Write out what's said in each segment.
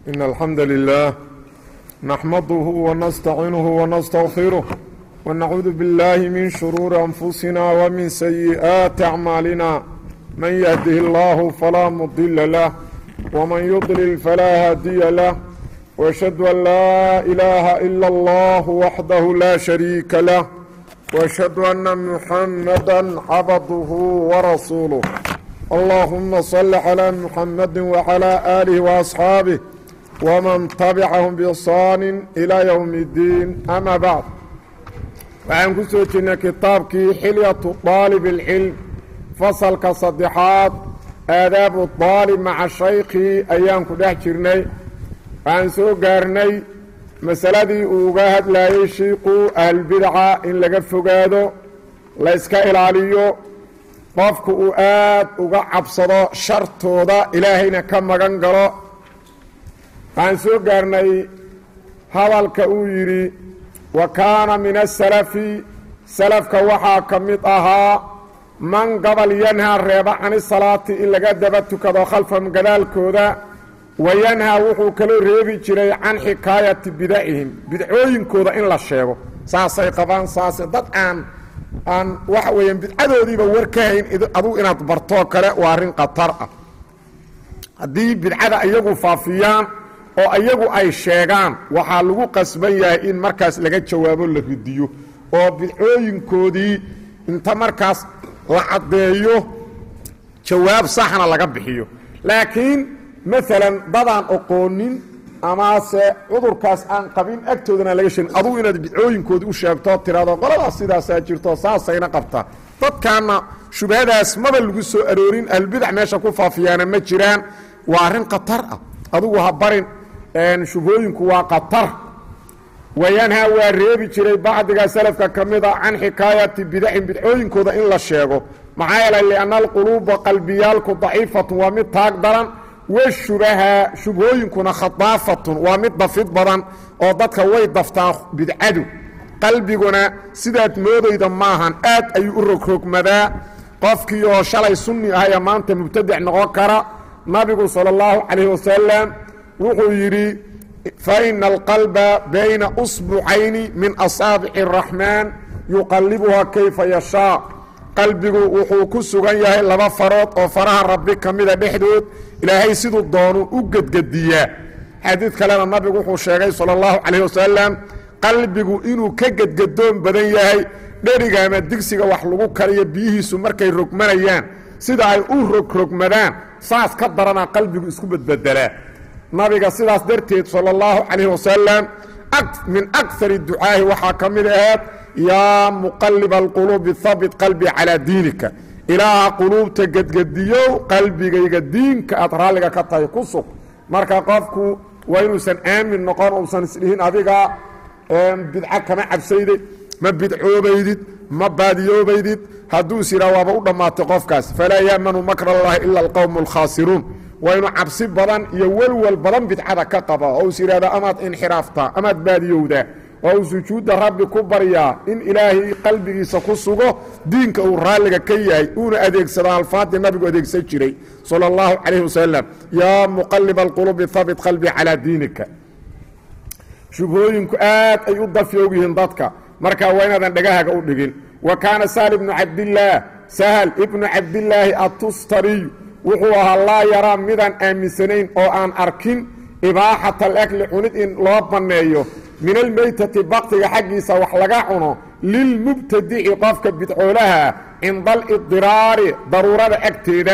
إن الحمد لله نحمده ونستعينه ونستغفره ونعوذ بالله من شرور أنفسنا ومن سيئات أعمالنا من يهده الله فلا مضل له ومن يضلل فلا هادي له وأشهد أن لا إله إلا الله وحده لا شريك له وأشهد أن محمدا عبده ورسوله اللهم صل على محمد وعلى آله وأصحابه ومن تبعهم بإحsaan إلى يوم الدين أmا bعd waxaan ku soo jirnay kitaabkii xilyaة طaalib الcilm fasalka saddexaad aadaabu طaalib maca shaykhi ayaan ku dhex jirnay waxaan soo gaarnay masaladii uu uga hadlayey shiiqu ahlulbidca in laga fogaado la yska ilaaliyo qofku uu aad uga cabsado shartooda ilaahayna ka magan galo waxaan soo gaarnay hadalka uu yidhi wa kaana min asalafi salafka waxaa ka mid ahaa man gabal yanhaa reeba cani salaati in laga daba tukado khalfahum gadaalkooda wa yanhaa wuxuu kaloo reebi jiray can xikaayati bidacihim bidcooyinkooda in la sheego saasay qabaan saase dad aan aan waxa weeyaan bidcadoodiiba war ka hayn adugu inaad bartoo kale waa arrin khatar ah haddii bidcada iyagu faafiyaan oo iyagu ay sheegaan waxaa lagu qasban yahay in markaas laga jawaabo la ridiyo oo bidcooyinkoodii inta markaas la caddeeyo jawaab saxna laga bixiyo laakiin maalan dadaan oqoonin amase cudurkaas aan qabin agtoodana laga sheegin adugu inaad bidcooyinkoodii u sheegto tirado qoladaas sidaasaa jirto saasayna qabtaa dadkaana shubhadaas maba lagu soo aroorin ahlbidac meesha ku faafiyaana ma jiraan waa arrin khatar ah adugu ha barin shubhooyinku waa khatar wayanhaa waa reebi jiray bacdiga salafka ka mid a can xikaayati bidacin bidcooyinkooda in la sheego maxaa yeelay lianna alquluuba qalbiyaalku daciifatun waa mid taag daran washubaha shubhooyinkuna khadaafatun waa mid dafid badan oo dadka way daftaa bidcadu qalbiguna sidaad moodayda maahan aad ayuu u rogrogmadaa qofkii oo shalay sunni ahaya maanta mubtadic noqon kara nabigu sala allahu calayh wasalam wuxuu yidhi faina alqalba bayna usbucayni min asaabici araxmaan yuqallibuhaa kayfa yashaa qalbigu wuxuu ku sugan yahay laba farood oo faraha rabbi ka mida dhexdood ilaahay siduu doonu u gedgediyaa xadiid kalena nabigu wuxuu sheegay sala allahu calayh wasalam qalbigu inuu ka gedgadoon badan yahay dheriga ama digsiga wax lagu kariyo biyihiisu markay rogmanayaan sida ay u rogrogmadaan saas ka daranaa qalbigu isku bedbedelaa nabiga sidaas darteed sala allahu calayh wasalam min akari ducaahi waxaa ka mid ahayd yaa muqaliba alquluubi habit qalbii calaa diinika ilaaha quluubta gedgediyow qalbigayga diinka aad raalliga ka tahay ku sug marka qofku waa inuusan aamin noqon uusan isdhihin adiga bidca kama cabsaydid ma bidcoobaydid ma baadiyoobaydid hadduu is yidhaha waaba u dhammaatay qofkaas falaa yaamanu makra allahi ila alqowmu alkhaasiruun waa inuu cabsi badan iyo welwel badan bidcada ka qaba oo is yidhahda amaad inxiraaftaa amaad baadiyowdaa oo uu sujuudda rabbi ku baryaa in ilaahay qalbigiisa ku sugo diinka uu raalliga ka yahay uuna adeegsado alfaadii nabigu adeegsan jiray sala allahu calayh wasalam yaa muqaliba alqulubi habit qalbii calaa diinika shubhooyinku aad ay u dafyoog yihiin dadka markaa waa inaadan dhagahaga u dhigin wa kaana sahal ibnu cabdillaah sahal ibnu cabdillaahi atustariy wuxuu ahaa laa yaraa midaan aaminsanayn oo aan arkin ibaaxata alakli cunid in loo banneeyo min almeytati baktiga xaggiisa wax laga cuno lilmubtadici qofka bidcoolaha cinda alidiraari daruurada agteeda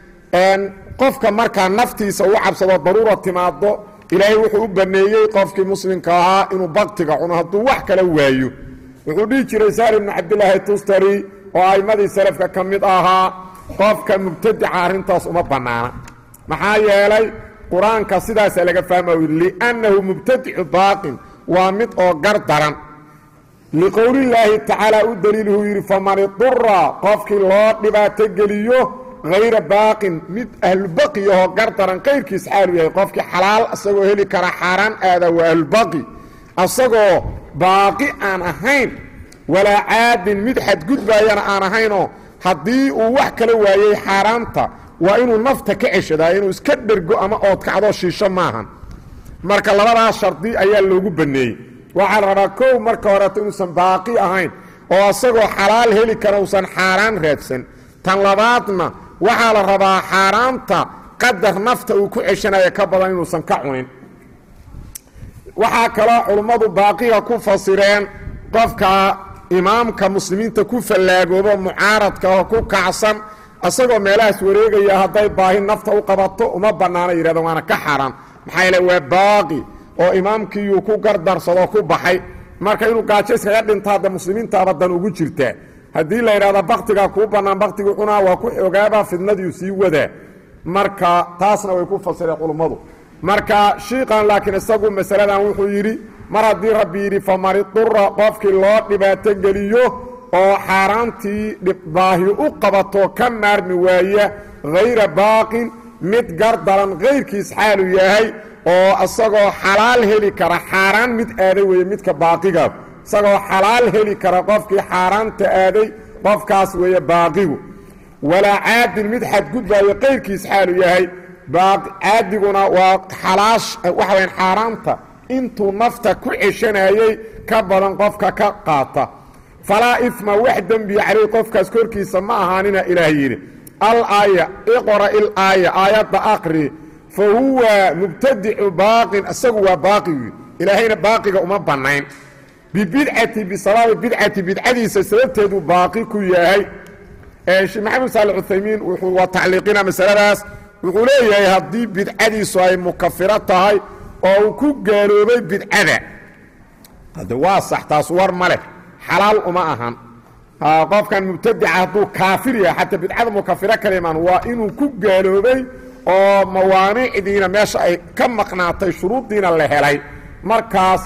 qofka markaa naftiisa u cabsado daruura timaado ilaahay wuxuu u banneeyey qofkii muslimka ahaa inuu baktiga cuno hadduu wax kala waayo wuxuu dhihi jiray saal ibnu cabdilaahi tustari oo aimmadii salafka ka mid ahaa qofka mubtadica arrintaas uma bannaana maxaa yeelay qur-aanka sidaasaa laga fahmayo liannahu mubtadicu baaqin waa mid oo gar daran liqowlillaahi tacaala u daliilhuu yidhi faman idura qofkii loo dhibaato geliyo hayra baaqin mid ahlubaqiyahoo gar daran kayrkiis xaalu yahay qofkii xalaal isagoo heli kara xaaraan aada waa ahlubaqi asagoo baaqi aan ahayn walaa caadin mid xadgudbaayana aan ahaynoo haddii uu wax kala waayey xaaraanta waa inuu nafta ka ceshadaa inuu iska dhergo ama oodkacdo shiisho maahan marka labadaas shardi ayaa loogu banneeyey waxaa la rabaa kow marka horeeto inuusan baaqi ahayn oo isagoo xalaal heli kara uusan xaaraan raadsan tan labaadna waxaa la rabaa xaaraanta qadar nafta uu ku ceshanaya ka badan inuusan ka cunin waxaa kaloo culummadu baaqiga ku fasireen qofka imaamka muslimiinta ku fallaagoobo mucaaradka oo ku kacsan isagoo meelahaas wareegaya hadday baahi nafta u qabato uma bannaana yidhahdeen waana ka xaaraan maxaa yeele waa baaqi oo imaamkiiyuu ku gardarsadoo ku baxay marka inuu gaajo iskaga dhinta hadda muslimiintaaba dan ugu jirtaa haddii la yidhahdo baktigaa kuu bannaan baktigii cunaa waa ku ogaaba fidnadiiu sii wadaa marka taasna way ku fasireen culummadu marka shiikan laakiin isagu masaladan wuxuu yidhi mar haddii rabbi yidhi famanidura qofkii loo dhibaato geliyo oo xaaraantii baahi u qabato ka maarmi waaya hayra baaqin mid gardaran kayrkiis xaalu yahay oo isagoo xalaal heli kara xaaraan mid aaday weeye midka baaqiga isagoo xalaal heli kara qofkii xaaraanta aaday qofkaas weeye baaqigu walaa caadin mid xadgudbaayo kayrkiis xaalu yahay caadiguna waa xalaash waxa wayaan xaaraanta intuu nafta ku ceshanayey ka badan qofka ka qaata falaa ifma wax dembiya caleyh qofkaas korkiisa ma ahaanina ilaah yidhi alaaya iqra ilaaya aayadda aqri fa huwa mubtadicu baaqin isagu waa baaqigi ilaahayna baaqiga uma bannayn bibidcati bisababi bidcati bidcadiisa sababteeduu baaqi ku yahay sheekh maxamed saali cuthaymiin wuxuu waa tacliiqina masaladaas wuxuu leeyahay haddii bidcadiisu ay mukafiro tahay oo uu ku gaaloobay bidcada hadde waa sax taas war ma leh xalaal uma ahan qofkan mubtadica hadduu kaafir yahay xataa bidcada mukafiro kalimaan waa inuu ku gaaloobay oo mawaanicdiina meesha ay ka maqnaatay shuruuddiina la helay markaas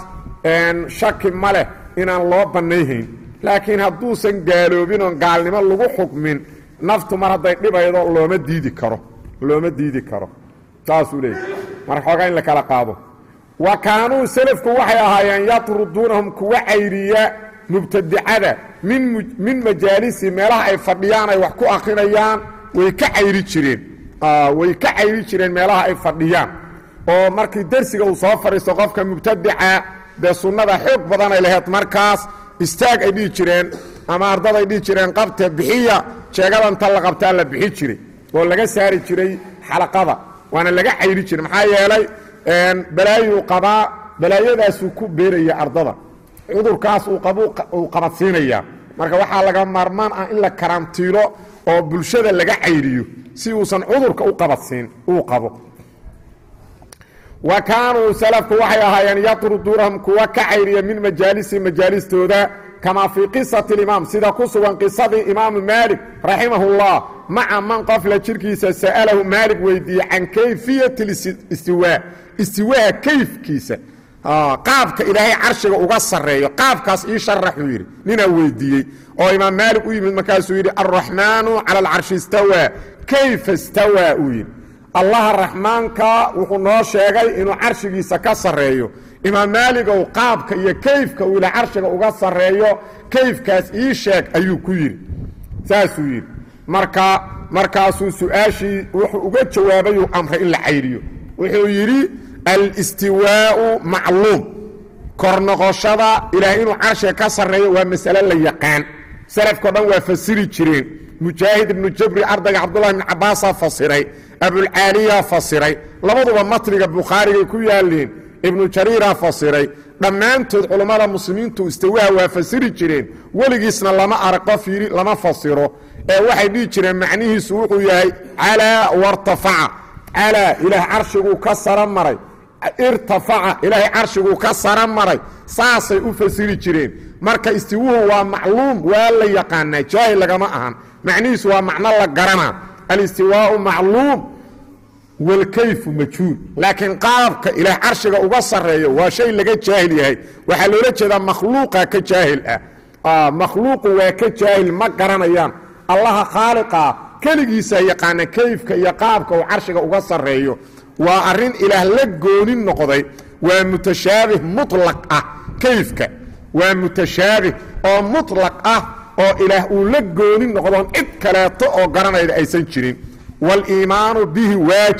shaki ma leh inaan loo bannayhayn laakiin hadduusan gaaloobin oon gaalnimo lagu xukmin naftu mar hadday dhibaydo looma diidi karo looma diidi karo saasuu leeyahy marka xoogaa in la kala qaado wa kaanuu selafku waxay ahaayeen yatruduunahum kuwa cayriya mubtadicada min min majaalisi meelaha ay fadhiyaan ay wax ku akrinayaan way ka cayri jireen way ka cayri jireen meelaha ay fadhiyaan oo markii dersiga uu soo fadhiisto qofka mubtadica dee sunnada xoog badanay laheyd markaas istaag ay dhihi jireen ama ardaday dhihi jireen qabte bixiya jeegadanta la qabtaa la bixi jiray oo laga saari jiray xalaqada waana laga cayri jiray maxaa yeelay balaayuu qabaa balaayadaasuu ku beeraya ardada cudurkaas uu qabadsiinaya marka waxaa laga maarmaan ah in la karantiilo oo bulshada laga cayriyo si uusan cudurka u qabadsiin uu qabo wa kaanuu salafku waxay ahaayeen yatruduunahum kuwa ka cayriya min majaalisi majaalistooda kamaa fii qisati اlimaam sida ku sugan qisadii imaamu maalik raximahullah maca man qofla jirkiisa sa'alahu maalik weydiiyey can kayfiyati istiwaa istiwaaha kayfkiisa qaabka ilaahay carshiga uga sarreeyo qaabkaas ii sharaxuu yidhi ninaa weydiiyey oo imaam maalik u yimid markaasuu yidhi alraxmaanu cala alcarshi istawaa kayfa istawaa uu yidhi allaha raxmaanka wuxuu noo sheegay inuu carshigiisa ka sarreeyo imaam maaligow qaabka iyo kayfka uu ila carshiga uga sarreeyo kayfkaas ii sheeg ayuu ku yidhi saasuu yidhi marka markaasuu su-aashii wuxuu uga jawaabayuu amray in la cayriyo wuxuu yidhi alistiwaau macluum kor noqoshada ilaah inuu carshiga ka sarreeyo waa masale la yaqaan salafkao dhan waa fasiri jireen mujaahid ibnu jabri ardayga cabdullahi ibn cabaasaa fasiray abulcaaliyaa fasiray labaduba matniga bukhaarigay ku yaaleen ibnu jariiraa fasiray dhammaantood culummada muslimiintu istawaha waa fasiri jireen weligiisna lama arag qof yidhi lama fasiro ee waxay dhihi jireen macnihiisu wuxuu yahay calaa wartafaca calaa ilaah carshiguu ka sara maray irtafaca ilaahay carshiguu ka sara maray saasay u fasiri jireen marka istiwuhu waa macluum waa la yaqaanaa jaahil lagama ahan macnihiisu waa macno la garanaa alistiwaau macluum walkayfu majhuul laakiin qaabka ilaah carshiga uga sarreeyo waa shay laga jaahil yahay waxaa loola jeedaa makhluuqa ka jaahil ah makhluuqu waa ka jaahil ma garanayaan allaha khaaliqaa keligiisa yaqaana kayfka iyo qaabka uu carshiga uga sarreeyo waa arrin ilaah la goonin noqday waa mutashaabih muطlaq ah kayfka waa mutashaabih oo muطlaq ah oo ilaah uu la goonin noqdoon cid kaleeto oo garanayda aysan jirin wاliimaanu bihi waajib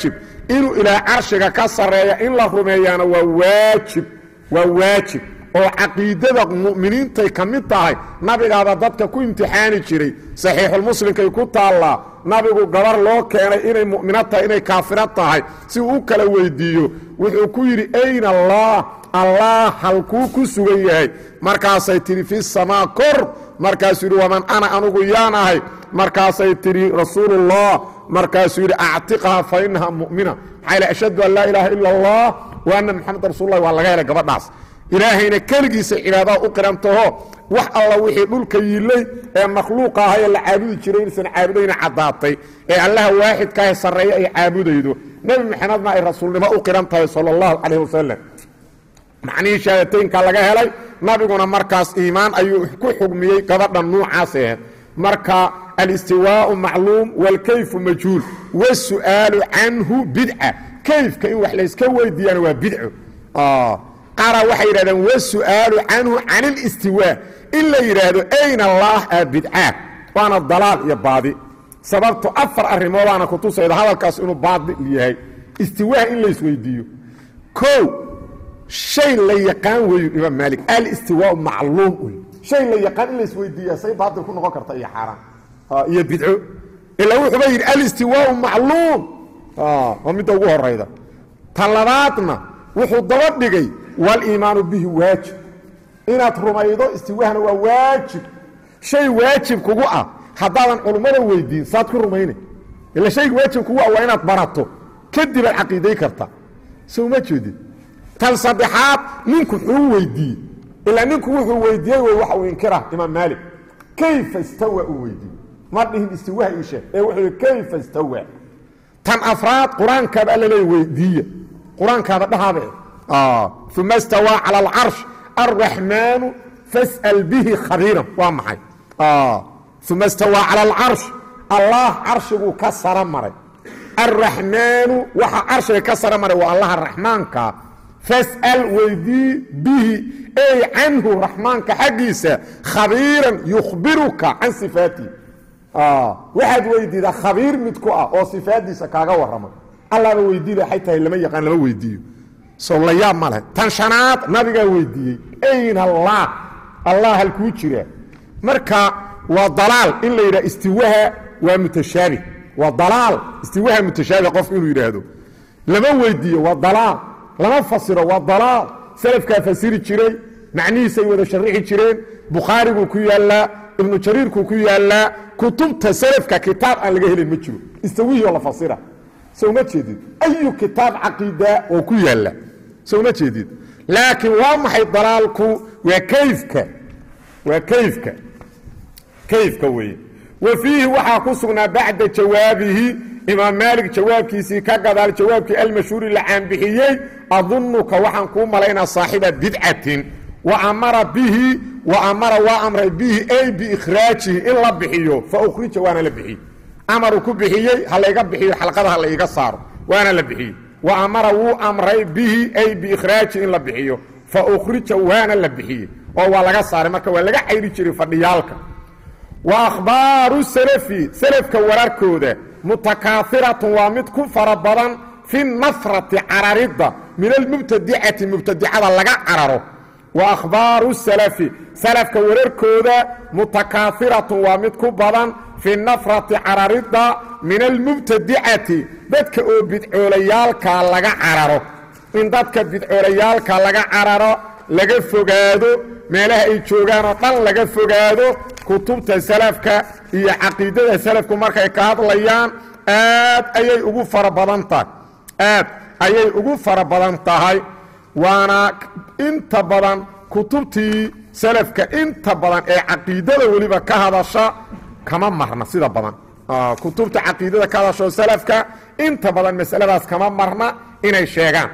inuu ilaah carshiga ka sarreeya in la rumeeyaana waa waajib waa waajib oo caqiidada mu'miniintay ka mid tahay nabigaaba dadka ku imtixaani jiray saxiixulmuslimkay ku taallaa nabigu gabar loo keenay inay mu'minad tahay inay kaafirad tahay si uu u kala weydiiyo wuxuu ku yidhi ayna allah allah halkuu ku sugan yahay markaasay tidhi fi samaa kor markaasuu yidhi waman ana anugu yaan ahay markaasay tidhi rasuulullah markaasuu yidhi actiqha fa inaha mu'mina maxaa yidhi ashhadu an laa ilaaha ila allah wa anna maxamedan rasuululah waa laga helay gabadhaas ilaahayna keligiisa cibaadaha u qirantaho wax alla wixii dhulka yiillay ee makhluuqa aha ee la caabudi jiray inaysan caabudayna caddaatay ee allaha waaxidkaahe sarreeya ay caabudaydo nebi maxamedna ay rasuulnimo u qiran tahay sala allahu calayh wasalam macnihii shahaadateynka laga helay nabiguna markaas iimaan ayuu ku xugmiyey gabadha nuucaas aheed marka alistiwaau macluum waalkayfu majhuul wasu'aalu canhu bidca kayfka in wax layska weydiiyaana waa bidco qaara waxay yidhahdeen wasu'aalu canhu can ilistiwaa in la yidhaahdo ayna allaah a bidcaa waana dalaal iyo baadi sababto afar arrimoodaana kutusayda hadalkaas inuu baadil yahay istiwaa in laysweydiiyo o shay la yaqaan weeyu imaam maalik alistiwaau macluum wey shay la yaqaan in laysweydiiya say baadil ku noqon karta iyo xaaraan iyo bidco ilaa wuxuuba yidhi alistiwaau macluum waa midda ugu horayda ta labaadna wuxuu daba dhigay waliimaanu bihi waajib inaad rumaydo istiwahna waa waajib shay waajib kugu ah haddaadan culummada weydiin saad ku rumayna ila shayga waajib kugu ah waa inaad barato kadib aad caqiiday karta soo ma jeedid tan saddexaad ninku muxuu weydiiyey ilaa ninku wuxuu weydiiyey w waxa uu inkira imaam maalik kayfa istawa uu weydiiyey ma dhihin istiwaha ii sheeg ee wuxuu yidhi kayfa istawa tan afraad qur-aankaaba alla leey weydiiya qur-aankaaba dhahaaba uma istawaa calى اlcarsh alraxmaanu fas'al bihi khabiiran waa maxay uma istawaa calى اlcarsh allah carshiguu ka sara maray alraxmaanu waxa carshiga ka sara maray waa allaha raxmaanka fas'al weydii bihi ey canhu raxmaanka xaggiisa khabiiran yukhbiruka can sifaatihi waxaad weydiidaa khabiir mid ku ah oo sifaadiisa kaaga warrama allaaba weydiida waxay tahay lama yaqaan lama weydiiyo sow la yaab ma leh tan shanaad nabigaa weydiiyey ayna allah allah halkuu jiraa marka waa dalaal in la yidhaha istiwaha waa mutashaabih waa dalaal istiwaha mutashaabih qofku inuu yidhaahdo lama weydiiyo waa dalaal lama fasiro waa dalaal salafkaa fasiri jiray macnihiisay wada sharixi jireen bukhaariguu ku yaallaa ibnu jariirkuu ku yaallaa kutubta salafka kitaab aan laga helin ma jiro istawihii oo la fasira soo ma jeedid ayu kitaab caqiida oo ku yaalla soo ma jeedid laakiin waa maxay dalaalku waa kayfka waa kayfka kayfka weeye wa fiihi waxaa ku sugnaa bacda jawaabihi imaam maalik jawaabkiisii ka gadaal jawaabkii almashhuuri la caanbixiyey adunuka waxaan kuu malaynaa saaxiba bidcatin wa amara bihi wa amara waa amray bihi ay biikhraajihi in la bixiyo fa ukhrija waana la bixiyey amaruu ku bixiyey ha layga bixiyo xalqada ha layga saaro waana la bixiyey wa amara wuu amray bihi ay biikhraajihi in la bixiyo fa ukhrija waana la bixiyey oo waa laga saaray marka waa laga cayri jiray fadhiyaalka wa akhbaaru salafi salafka wararkooda mutakaahiratun waa mid ku fara badan fi nafrati cararidda min almubtadicati mubtadicada laga cararo wa akhbaaru salafi salafka wararkooda mutakaahiratun waa mid ku badan fi nafrati cararidda min almubtadicati dadka oo bidcoolayaalka laga cararo in dadka bidcoolayaalka laga cararo laga fogaado meelaha ay joogaan oo dhan laga fogaado kutubta salafka iyo caqiidada salafku markay ka hadlayaan aad ayay ugu fara badan tahay aad ayay ugu fara badan tahay waana inta badan kutubtii salafka inta badan ee caqiidada weliba ka hadasha kama marna sida badan kutubta caqiidada ka hadasho salafka inta badan masaladaas kama marna inay sheegaan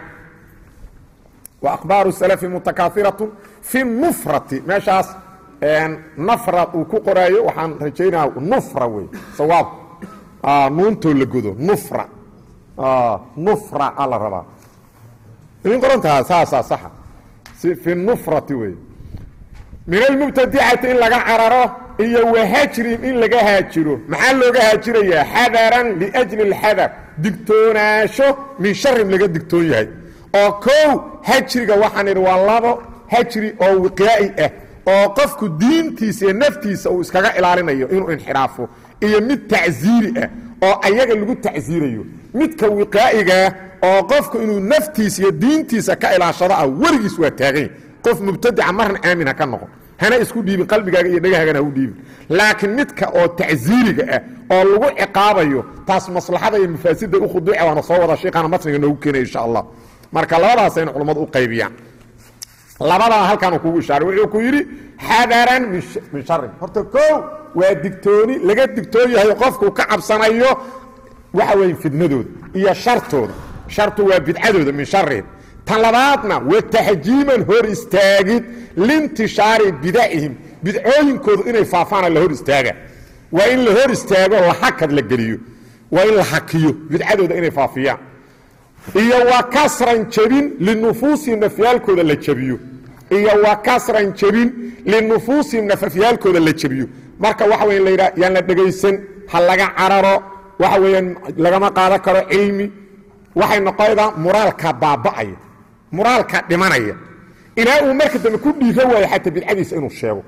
wa akhbaaru salafi mutakaahiratun fi nufrati meeshaas nafra uu ku qoraayo waxaan rajaynaa nufra wey sawaab nuuntoo la godo nufra nufra a la rabaa idin qorantaha saasaa saxa fi nufrati wey min almubtadicati in laga cararo iyo wahajrin in laga haajiro maxaa looga haajirayaa xadaran liajli اlxadar digtoonaasho min sharin laga digtoon yahay oo kow hajriga waxaan idhi waa labo hajri oo wiqyaa'i ah oo qofku diintiisa iyo naftiisa uu iskaga ilaalinayo inuu inxiraafo iyo mid tacsiiri ah oo ayaga lagu tacsiirayo midka wiqaa'igaah oo qofku inuu naftiisa iyo diintiisa ka ilaashado ah weligiis waa taaganya qof mubtadica marna aamin ha ka noqon hana isku dhiibin qalbigaaga iyo dhagahaagana ha u dhiibin laakiin midka oo tacsiiriga ah oo lagu ciqaabayo taas maslaxada iyo mafaasida u khuduuca waana soo wada sheekana matniga noogu keenaya insha allah marka labadaasayna culammadu u qaybiyaan labadaa halkaan uu kugu ishaaray wuxuu ku yidhi xadaran min sharin horta kow waa digtooni laga digtoon yahay qofku ka cabsanayo waxa weeye fidnadooda iyo shartooda shartu waa bidcadooda min sharihim tan labaadna wa taxjiiman hor istaagid liintishaari bidacihim bidcooyinkoodu inay faafaana la hor istaaga waa in la hor istaago la hakad la geliyo waa in la hakiyo bidcadooda inay faafiyaan iyo wa kasran jebin linufuusihim nafyaalkooda la jebiyo iyo wa kasran jebin linufuusihim nafafyaalkooda la jebiyo marka waxa weya la yidhaha yaan la dhegaysan ha laga cararo waxa weeyaan lagama qaadan karo cilmi waxay noqonaydaa muraalka baaba'aya muraalka dhimanaya ilaa uu marka dambe ku dhiira waayo xataa bidcadiisa inuu sheego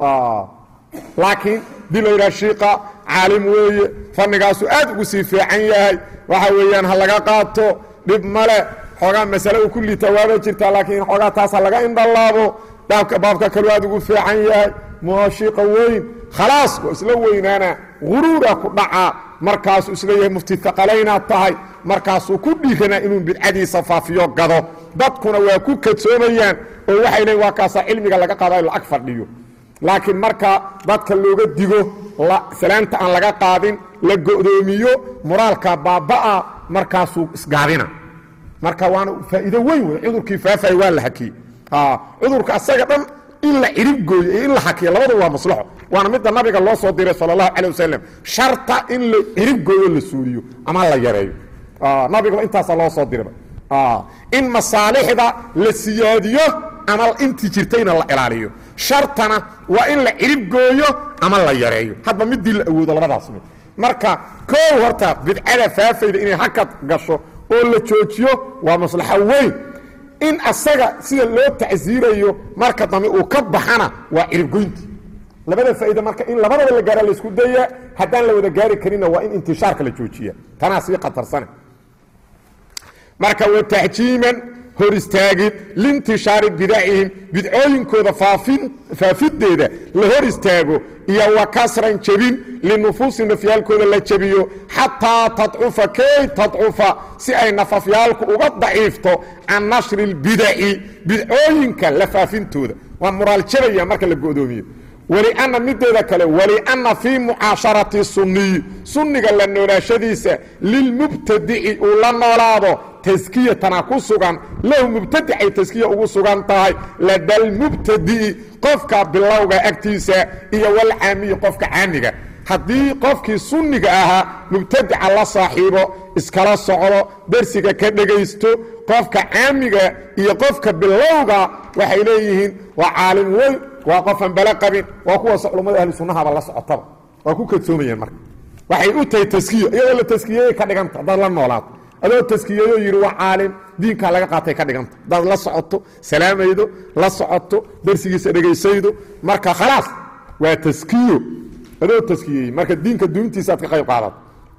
laakiin dii la yidhaha shiiqa caalim weeye fannigaasuu aad ugu sii fiican yahay waxa weeyaan ha laga qaato dhib male xoogaa masale uu ku liita waaba jirtaa laakiin xoogaa taas ha laga indhalaabo baabka baabka kaluu aad ugu fiican yahay muashiiqa weyn khalaas waa isla weynaana guruura ku dhaca markaasuu isleeyahay mufti aqalaynaad tahay markaasuu ku dhiiranaa inuu bidcadiisa faafiyo gado dadkuna waa ku kadsoomayaan oo waxay leeyiin waa kaasaa cilmiga laga qaada in lacag fadhiyo laakiin marka dadka looga digo salaanta aan laga qaadin la go'doomiyo muraalka baabba'a markaasuu isgaabina marka waana faa'iido weyn wey cudurkii faafaya waa la hakiyey cudurka asaga dhan in la cirib gooyo iyo in la hakiyo labadu waa maslaxo waana midda nabiga loo soo diray sal allahu calay wasalam sharta in la cirib gooyo la suuliyo ama la yareeyo nabigaba intaasa loo soo diraba in masaalixda la siyaadiyo ama intii jirtayna la ilaaliyo shartana waa in la cirib gooyo ama la yareeyo hadba midii la awoodo labadaas mid marka koow horta bidcada faafayda inay hakad gasho oo la joojiyo waa maslaxo weyn in asaga sida loo tacsiirayo marka dambe uu ka baxana waa ciribgoynti labada faa'iida marka in labadaba la gaara laysku daya haddaan la wada gaari karinna waa in intishaarka la joojiya tanaa sii khatarsane marka wa taxjiiman hor istaagid liintishaari bidacihim bidcooyinkooda faafideeda la hor istaago iyo wa kasran jebin linufuusi nafyaalkooda la jebiyo xataa tadcufa kay tadcufa si ay nafafyaalku uga daciifto can nashri اlbidaci bidcooyinka la faafintooda waa muraal jabaya marka la go'doomiyo walianna mideeda kale walianna fii mucaasharati sunniyi sunniga la noolaashadiisa lilmubtadici uu la noolaado taskiyatana ku sugan lahu mubtadicay taskiya ugu sugan tahay ladalmubtadi'i qofka bilowga agtiisa iyo walcaamiyi qofka caamiga haddii qofkii sunniga ahaa mubtadica la saaxiibo iskala socdo dersiga ka dhegaysto qofka caamiga iyo qofka bilowga waxay leeyihiin waa caalim weyn waa qofan bale qabin waa kuwaas culammada ahlu sunnahaba la socotaba waa ku kadsoomayeen marka waxay u tahay taskiyo iyadoo la taskiyeyey ka dhiganta haddaad la noolaato adoo taskiyeeyoo yidhi waa caalim diinkaa laga qaatay ka dhiganta haddaad la socoto salaamaydo la socoto darsigiisa dhegaysaydo marka khalaas waa taskiyo adoo taskiyeeyey marka diinka duuntiisa aad ka qayb qaadato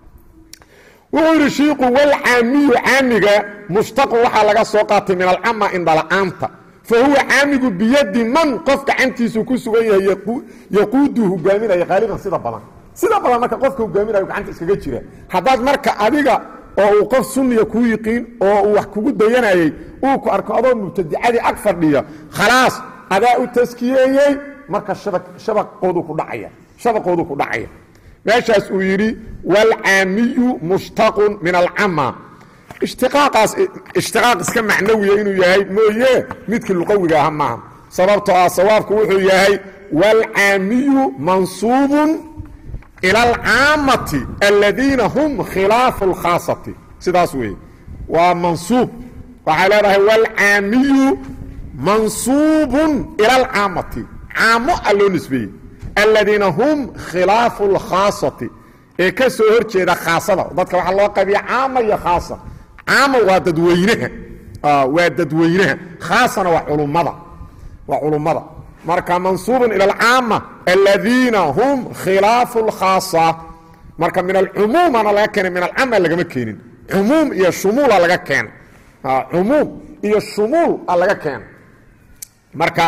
wuxuu yidhi shiiku walcaamiyu caamiga mushtaqun waxaa laga soo qaatay min alcama indhala-aanta fa huwa caamigu biyadi man qof gacantiisu ku sugan yahay yaquudu hogaaminaya qaaliban sida badan sida badan marka qofka hogaaminayo gacanta iskaga jira haddaad marka adiga oo uu qof sunniya kuu yiqiin oo uu wax kugu dayanayey uu ku arko adoo mubtadicadii ag fadhiya khalaas adaa u taskiyeeyey marka shabaqoodu ku dhacaya shabaqoodu ku dhacaya meeshaas uu yidhi waalcaamiyu mushtaqun min alcama ishtiqaaqaas ishtiqaaq iska macnawiya inuu yahay mooye midkii luqawiga aha maaha sababtoo ah sawaabku wuxuu yahay waalcaamiyu mansuubun ilى alcaamati aladiina hum khilaafu اlkhaasati sidaas weeye waa mansuub waxay leedahay wاlcaamiyu mansuubun ilى alcaamati caamo a loo nisbeeyey aladiina hum khilaafu اlkhaasati ee ka soo hor jeeda khaasada dadka waxaa loo qaybiya caama iyo khaasa caama waa dadweynaha waa dadweynaha khaasana waa culummada waa culummada marka mansuubun ila alcaama aladiina hum khilaafu lkhaasa marka min alcumuumana laga keenay min alcaama lagama keenin cumuum iyo shumuula laga keenay cumuum iyo shumuul a laga keenay marka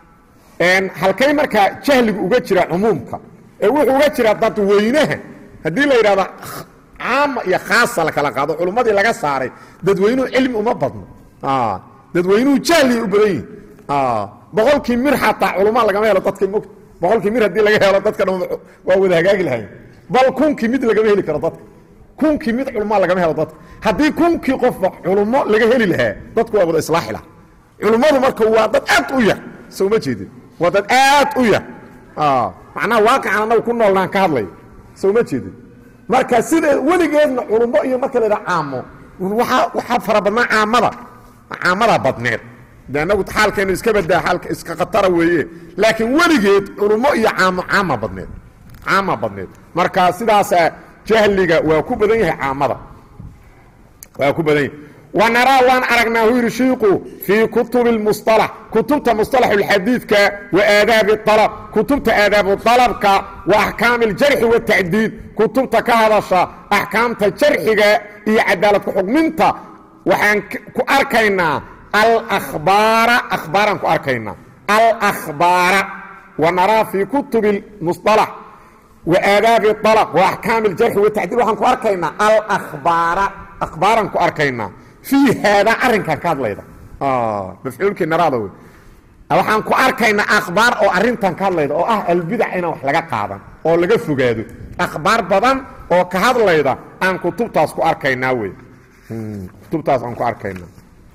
halkay markaa jahligu uga jira cumuumka ee wuxuu uga jira dadweynaha haddii la yidhahdo caama iyo khaasa la kala qaado culummadii laga saaray dadweynuhu cilmi uma badno dadweynuhu jahliay u badan yihin boqolkii mir xataa culummaa lagama helo dadka mog boqolkii mir haddii laga helo dadka dhan waa wada hagaagi lahayn bal kunkii mid lagama heli karo dadka kunkii mid culummaa lagama helo dadka haddii kunkii qofba culummo laga heli lahaa dadku waa wada islaaxi laha culummadu marka waa dad aad u yar soo ma jeedin waa dad aad u yar macnaha waaqican annagu ku noolnaan ka hadlay soo ma jeedin marka sida weligeedna culummo iyo marka la yidhaha caamo waaa waxaa fara badnaa caamada caamadaa badneed de anagu xaalkeenu iska badaa aalka iska khatara weeye laakiin weligeed culummo iyo caamo caama badneed caama badneed marka sidaasa jahliga waa ku badan yahay caamada waa ku badan yahay wanaraa waan aragnaa hu yidhi shiiku fii kutubi اlmusطalax kutubta musطalaxuاlxadiidka wa aadaabi اalab kutubta aadaabu dalabka wa axkaami اljarxi waاtacdiid kutubta ka hadasha axkaamta jarxiga iyo cadaaladku xugminta waxaan ku arkaynaa alahbaara ahbaaraan ku arkaynaa alahbaara wanaraa fii kutubi اlmusطalax wa aadaabi alab wa axkaami اljarxi watacdiid waxaan ku arkaynaa alahbaara ahbaaraan ku arkaynaa fii haadaa arrinkan ka hadlayda mafcuulkii naraada wey waxaan ku arkaynaa akhbaar oo arrintan ka hadlayda oo ah albidac inaan wax laga qaadan oo laga fogaado akhbaar badan oo ka hadlayda aan kutubtaas ku arkaynaa wey kutubtaas aan ku arkaynaa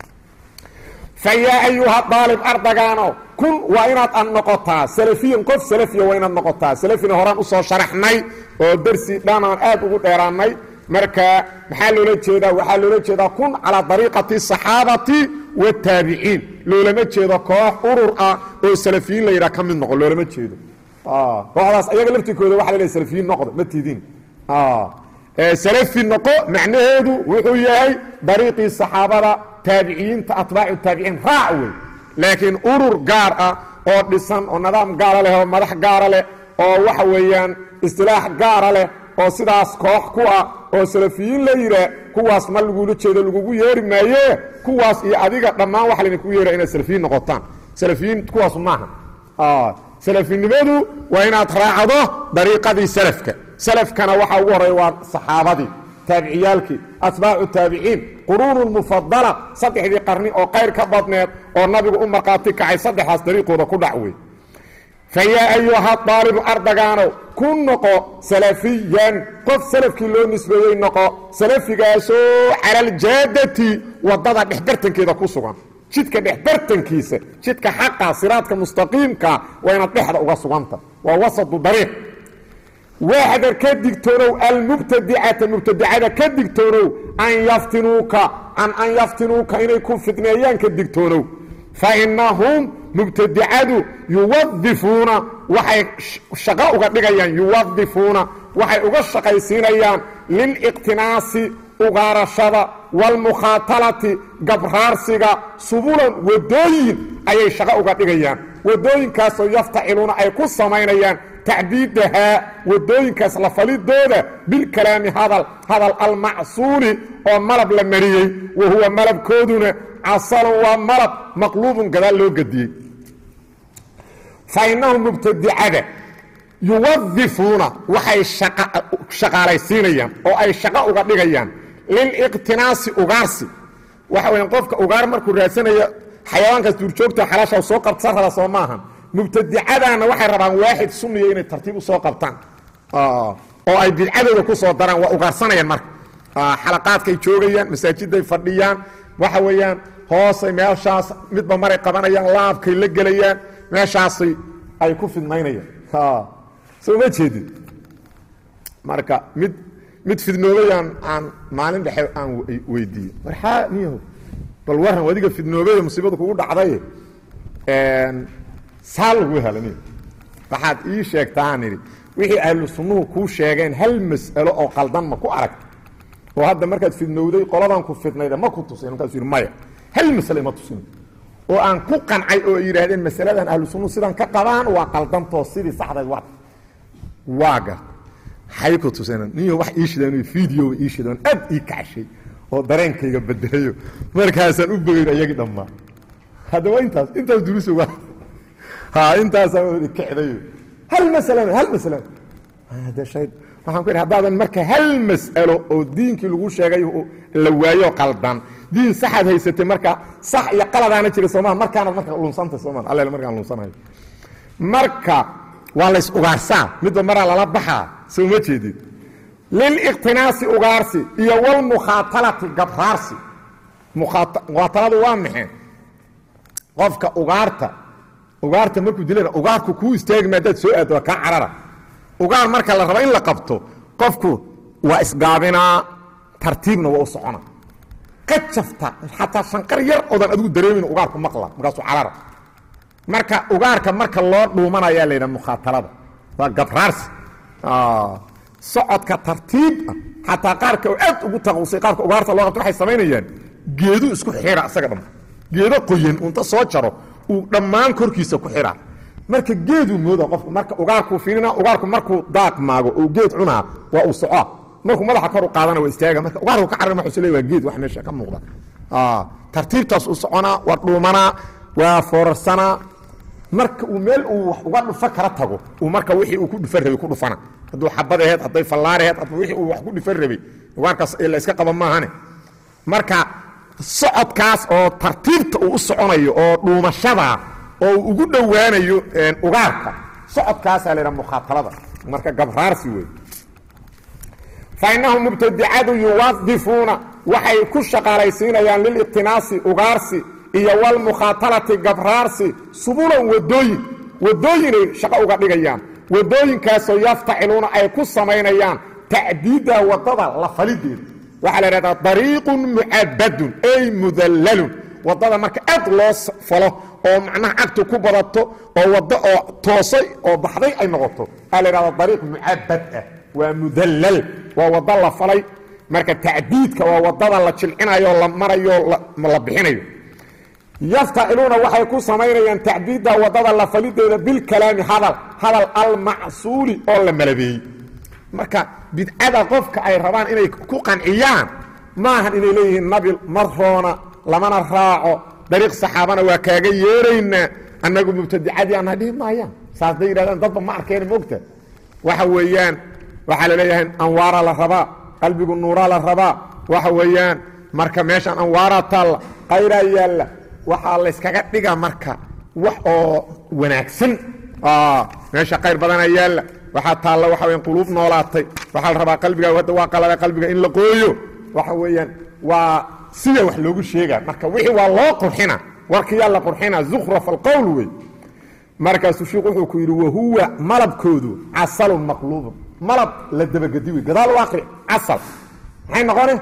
fa yaa ayuha daalib ardagaano kun waa inaad ad noqotaa salafiyan qof salafiya waa inaad noqotaa salafina horaan usoo sharaxnay oo darsi dhan aan aad ugu dheeraannay marka maxaa loola jeedaa waxaa loola jeedaa kun calaa dariiqati saxaabati wataabiciin loolama jeedo koox urur ah oo salafiyiin la yidhaha ka mid noqo loolama jeedo kooxdaas ayaga laftirkooda waxa la lehay salafiyiin noqdo ma tidin salafi noqo macnaheedu wuxuu yahay dariiqii saxaabada taabiciyiinta atbaacu taabiciin raac wey laakiin urur gaar ah oo dhisan oo nidaam gaara leh oo madax gaara leh oo waxa weeyaan istilaax gaara leh oo sidaas koox ku ah oo salafiyiin la yidhaah kuwaas ma lagula jeedo lagugu yeeri maaye kuwaas iyo adiga dhammaan waxa laydinku yeera inaad salafiyiin noqotaan salafiyiin kuwaas maaha salafinimadu waa inaad raacdo dariiqadii salafka salafkana waxaa ugu horeeya waa saxaabadii taabiciyaalkii atbaacu taabiciin quruunu mufadala saddexdii qarni oo qayr ka badneed oo nabigu u markhaati kacay saddexdaas dariiqooda ku dhac wey fayaa ayuha daalibu ardagaanow ku noqo salafiyan qof salafkii loo nisbeeyey noqo salafigaasoo cala aljaadati wadada dhexbartankeeda ku sugan jidka dhexbartankiisa jidka xaqa siraadka mustaqiimka waa inaad dhexda uga suganta waa wasatu dariiq waaxdar ka digtoonow almubtadicata mubtadicada ka digtoonow an yaftinuuka an an yaftinuuka inay ku fidneeyaan ka digtoonow fainahum mubtadicadu yuwadifuuna waxay shaqo uga dhigayaan yuwadifuuna waxay uga shaqaysiinayaan liliqtinaasi ugaarashada waalmukhaatalati gabraarsiga subulan wadooyin ayay shaqo uga dhigayaan wadooyinkaasoo yaftaciluuna ay ku samaynayaan tacbiidahaa wadooyinkaas la falidooda bilkalaami hadal hadal almacsuuli oo malab la mariyey wa huwa malabkooduna casalun waa malab maqluubun gadaal loo gediyey fa innahum mubtadicada yuwadifuuna waxay shaqaalaysiinayaan oo ay shaqo uga dhigayaan liliqtinaasi ugaarsi waxa weya qofka ugaar markuu raadsanayo xayawaankaas duurjoogta xalaasha soo qabtsan raba soo maahan mubtadicadaana waxay rabaan waaxid sunniya inay tartiib u soo qabtaan oo ay bidcadooda ku soo daraan waa ugaarsanayaan marka xalaqaadkay joogayaan masaajiday fadhiyaan waxa weeyaan hoosay meeshaas midba maray qabanayaan laabkay la gelayaan meeshaasay ay ku fidmaynayaan soo ma jeedid marka mid mid fidnoobayaan aan maalin dhexe aan weydiiyey warxaa niyaho bal waran adiga fidnoobaya musiibada kugu dhacday saa lagu hela niy waxaad ii sheegtaan idhi wixii ahlu sunnuhu kuu sheegeen hal mas'alo oo qaldan ma ku aragta oo hadda markaad fidnowday qoladan ku fidnayda ma ku tusin markaasuu yidhi maya hal masale ima tusin oo aan ku qancay oo ay yidhaahdeen masaladan ahlu sunnuhu sidan ka qabaan waa qaldantoo sidii saxdayd waa waa gar hay ku tuseen niyo wax ii shideen video ii shideen aad ii kacshay oo dareenkayga bedelayo markaasaan u bogeyn ayagii dhammaa haddaba intaas intaas duruus uga ha intaasaan wada kicdayo hal masalan hal masalan hada shay waxaan ku idhi haddaadan marka hal mas'alo oo diinkii lagu sheegay la waayo qaldan diin saxaad haysatay marka sax iyo qaladaana jira soomaa markaanaad marka lunsantay soomaa alle markaan lunsanayo marka waa lays ugaarsaa midba maraa lala baxaa soo ma jeedid liliqtinaasi ugaarsi iyo walmukhaatalati gabraarsi mukhaataladu waa maxay qofka ugaarta ugaarta markuu dilana ugaarku kuu istaagma haddaad soo aaddo waa kaa carara ugaar marka la rabo in la qabto qofku waa isgaabinaa tartiibna waa u socona ka jafta xataa shanqar yar oodan adigu dareemin ugaarku maqla markaasuu carara marka ugaarka marka loo dhuumanayaa la yidhaha mukhaatalada waa gabraarsi socodka tartiib ah xataa qaarka oo aad ugu taqusay qaabka ugaarta loo qabto waxay samaynayaan geedu isku xira isaga dham geedo qoyan unta soo jaro uu dhammaan korkiisa ku xiraa marka geeduu mooda qofku marka ugaarkuu fiirina ugaarku markuu daaq maago oo geed cunaa waa uu socoa markuu madaxa kor u qaadana waa istaaga marka ugaarku ka carari maxuu leeyahay waa geed wax meesha ka muuqda tartiibtaas u soconaa waa dhuumanaa waa foorarsanaa marka uu meel uu wax uga dhufa kala tago uu marka wixii uu ku dhufan rabay ku dhufana hadduu xabad aheed hadday fallaar aheed hadba wixii uu wax ku dhufan rabay ugaarkaas la iska qaba maahane marka socodkaas oo tartiibta uu u soconayo oo dhuumashada oo uu ugu dhowaanayo ugaarka socodkaasaa la yidhaha mukhaatalada marka gabraarsi wey fa innahum mubtadicadu yuwadifuuna waxay ku shaqaalaysiinayaan liliqtinaasi ugaarsi iyo walmukhaatalati gabraarsi subulan wadooyin wadooyinay shaqo uga dhigayaan wadooyinkaasoo yaftaciluuna ay ku samaynayaan tacdiida wadada la falideeda waxaa la idhahdaa dariiqun mucabadun ay mudallalun wadada marka aad loo falo oo macnaha cagtu ku badato oo waddo oo toosay oo baxday ay noqoto waxaa la idhahdaa dariiq mucabad ah waa mudallal waa waddo la falay marka tacdiidka waa wadada la jilcinayo la marayo la bixinayo yaftaciluuna waxay ku samaynayaan tacdiidda wadada la falideeda bilkalaami hadal hadal almacsuuli oo la malabeeyey marka bidcada qofka ay rabaan inay ku qanciyaan maahan inay leeyihiin nabi maroona lamana raaco dariiq saxaabana waa kaaga yeeraynaa annagu mubtadicadii ana dhihi maayaan saas bay yidhahdaan dadba ma arkeen moogta waxa weeyaan waxaa la leeyahay anwaara la rabaa qalbigu nuuraa la rabaa waxa weeyaan marka meeshaan anwaaraa taalla qayraa yaalla waxaa layskaga dhiga marka wax oo wanaagsan meesha qayr badana yaalla waxaa taalla waxa weyan quluub noolaatay waxaa la rabaa qalbiga hadda waa qalada qalbiga in la qooyo waxa weeyaan waa sida wax loogu sheegaa marka wixii waa loo qurxina warkiyaa la qurxina zukhraf alqowl wey markaasuu sheikhu wuxuu ku yidhi wahuwa malabkoodu casalun maqluubun malab la dabagedi wey gadaal u aqri casal maxay noqone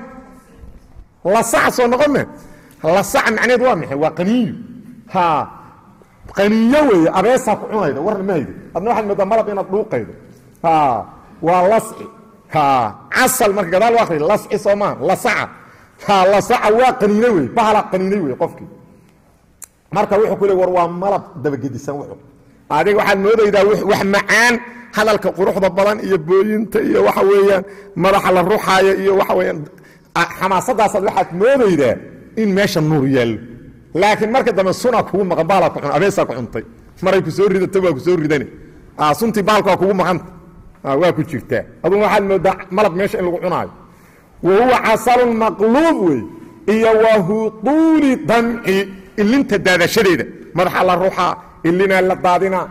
lasac soo noqome lasac macneed waa maxay waa qaniyo ha qaniyo weeye abeesaa ku cunayda warna ma haydo adna waxaad moodaa malab inaad dhuuqaydo ha waa lasci ha casal marka gadaal u aqri lasci soo maa lasaca ha lasaca waa qaniine wey bahala qaniinay wey qofkii marka wuxuu ku le war waa malab dabagedisan wuxuu adiga waxaad moodaydaa wax macaan hadalka quruxda badan iyo booyinta iyo waxa weeyaan madaxa la ruxaayo iyo waxa weeyaan xamaasadaasaad waxaad moodaydaa in meesha nuur yaallo laakiin marka dambe suna kugu maqan baalaa ku cun abeesaa ku cuntay maray ku soo ridata waa ku soo ridane suntii baalka waa kugu maqanta waa ku jirtaa aduna waxaad moodaa malab meesha in lagu cunaayo wa huwa casalun maqluub wey iyo wa hutuuli damci ilinta daadashadeeda madaxa la ruxaa ilinaa la daadinaa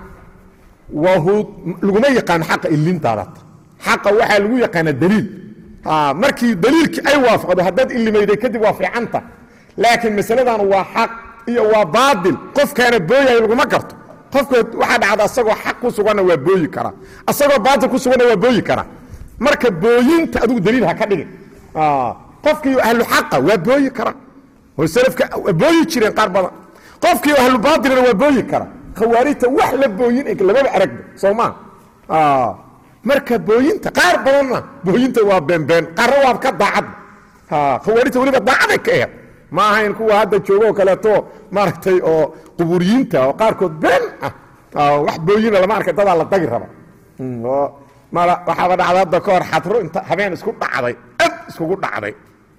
laguma yaqaano xaqa ilin daadata xaqa waxaa lagu yaqaana daliil markii daliilkii ay waafaqdo haddaad ilimayday kadib waa fiicanta laakiin masaladan waa xaq iyo waa baadil qofkaana booyahay laguma garto qofka waxaa dhacda asagoo xaq ku suganna waa booyi karaa asagoo baatil ku suganna waa booyi karaa marka booyinta adigu daliil ha ka dhigin qofkii ahlu xaqa waa booyi kara oo salafka waa booyi jireen qaar badan qofkii ahlu baatilna waa booyi kara khawaarijta wax la booyin lamaba aragba soo maa marka booyinta qaar badanna booyinta waa beenbeen qaarna waa ka daacad khawaarijta weliba daacaday ka eed ma ahayn kuwa hadda joogo oo kaleeto maaragtay oo quburiyiinta oo qaarkood been ah wax booyina lama arkay dadaa la dagi raba waxaaba dhacday hadda ka hor xadro inta habeen isku dhacday ad iskugu dhacday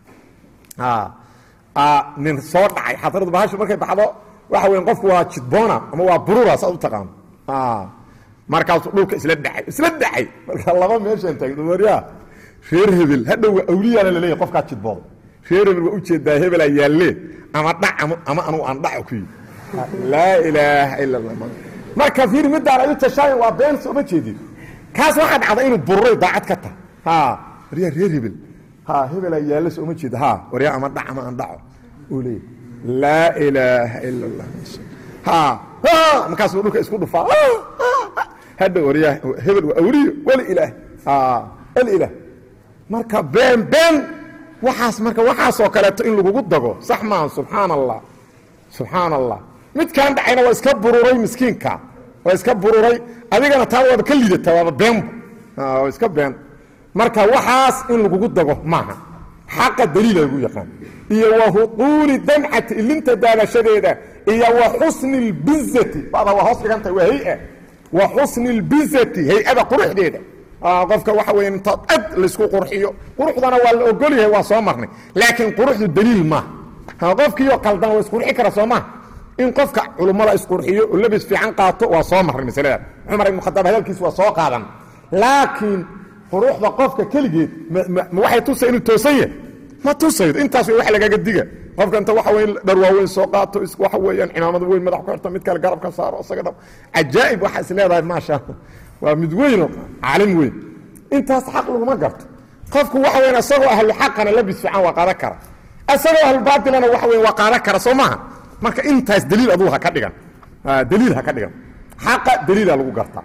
nin soo dhacay xadradu bahashu markay baxdo waxa weya qofku waa jidboona ama waa burura saad u taqaano markaasuu dhulka isla dhacay isla dhacay marka laba meeshaan taagno waryaa reer hebel hadhowga awliyaana laleeyahy qofkaa jidbooda reer hebel waa ujeedaa hebelaa yaallee ama dhac ama anugu aan dhaco ku yidhi laa ilaaha ila allah marka fiir midaan ay u tashaayan waa been sooma jeedin kaas waxaa dhacda inuu bururay daacad ka tahay ha waryaa reer hebel ha hebelaa yaalle sooma jeeda ha waryaa ama dhac ama aan dhaco uu leeyahy laa ilaaha ila allah ha markaasuu dhulka isku dhufaa hadha waryaa hebel waa awliyo weli ilaah weli ilaah marka been been waxaas marka waxaasoo kaleeto in lagugu dago sax maaha subxaan allah subxaan allah midkaan dhacayna waa iska bururay miskiinka waa iska bururay adigana taa waaba ka lidata waaba beenba waa iska been marka waxaas in lagugu dago maaha xaqa daliila lagu yaqaan iyo wa huquuli damcati ilinta daadashadeeda iyo wa xusni اlbizati bada waa hoos dhigantahay waa hay wa xusni اlbizati hay-ada quruxdeeda qofka waxa weya inta ad laysku qurxiyo quruxdana waa la ogol yahay waa soo marnay laakiin quruxdu daliil maaha qofkiioo qaldan waa isqurxi kara soo maha in qofka culummada isqurxiyo oo labis fiican qaato waa soo marnay masalada cumar ibn khadaab hadalkiis waa soo qaadan laakiin quruxda qofka keligeed ma waxay tusay inuu toosan yahay ma tusaydo intaas way wax lagaga diga qofka inta waxa weyn dhar waaweyn soo qaato waxa weeyaan cimaamad weyn madax ku xirto mid kale garab ka saaro isaga dhab cajaa'ib waxa is leedahay maasha allah waa mid weyn oo caalim weyn intaas xaq laguma garto qofku waxa weyn isagoo ahlu xaqana labis fiican waa qaadan kara isagoo ahlu baatilana waxa weyn waa qaadan kara soo maaha marka intaas daliil aduu ha ka dhigan daliil ha ka dhigan xaqa daliila lagu gartaa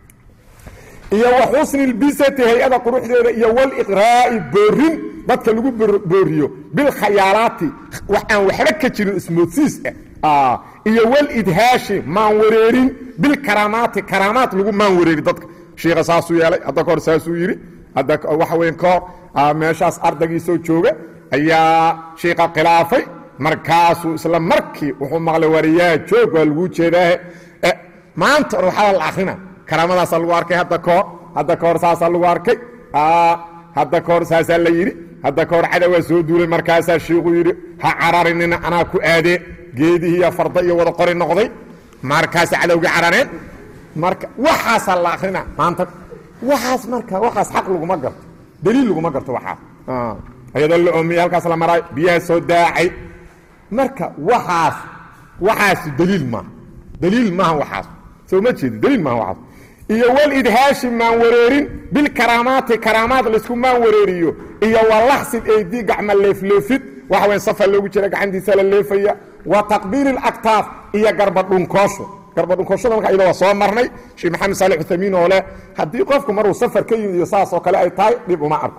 iyo wa xusni اlbisati hay-ada quruxdeeda iyo wاliqraa'i boorin dadka lagu booriyo bilkhayaalaati wax aan waxba ka jirin ismoodsiis ah iyo wlidhaashi maan wareerin bilkaraamaati karaamaat lagu maan wareeri dadka shiika saasuu yeelay hadda kahor saasuu yidhi hadda waxa weyn kahor meeshaas ardaygiisoo jooga ayaa shiika khilaafay markaasuu isla markii wuxuu maqlay wariyaa joog waa laguu jeedaahe maanta or waxaa la akrina karaamadaasaa lagu arkay hadda kahor hadda kahor saasaa lagu arkay hadda kahor saasaa la yidhi hadda kahor cadawaa soo duulay markaasaa shiiku yidhi ha cararinina anaa ku aadee geedihiiyo farda iyo wada qori noqday markaasa cadowgii carareen marka waxaasaa la akrina maanta waxaas marka waxaas xaq laguma garto daliil laguma garto waxaas ayadoo la oomiyey halkaas la maraayo biyaha soo daacay marka waxaas waxaas daliil maaha daliil maaha waxaas soo ma jeedi daliil maaha waxaas iyo walidhaashi maan wareerin bilkaraamaati karaamaad laysku maan wareeriyo iyo walaxsid eydi gacma leefleefid waxa weyn safar loogu jira gacantiisa la leefaya wa taqbiili اlaktaaf iyo garbadhunkoosho garbadhunkooshada marka iyada waa soo marnay sheekh maxamed saali uthamiin oo leh haddii qofku maruu safar ka yimid iyo saas oo kale ay tahay dhib uma arko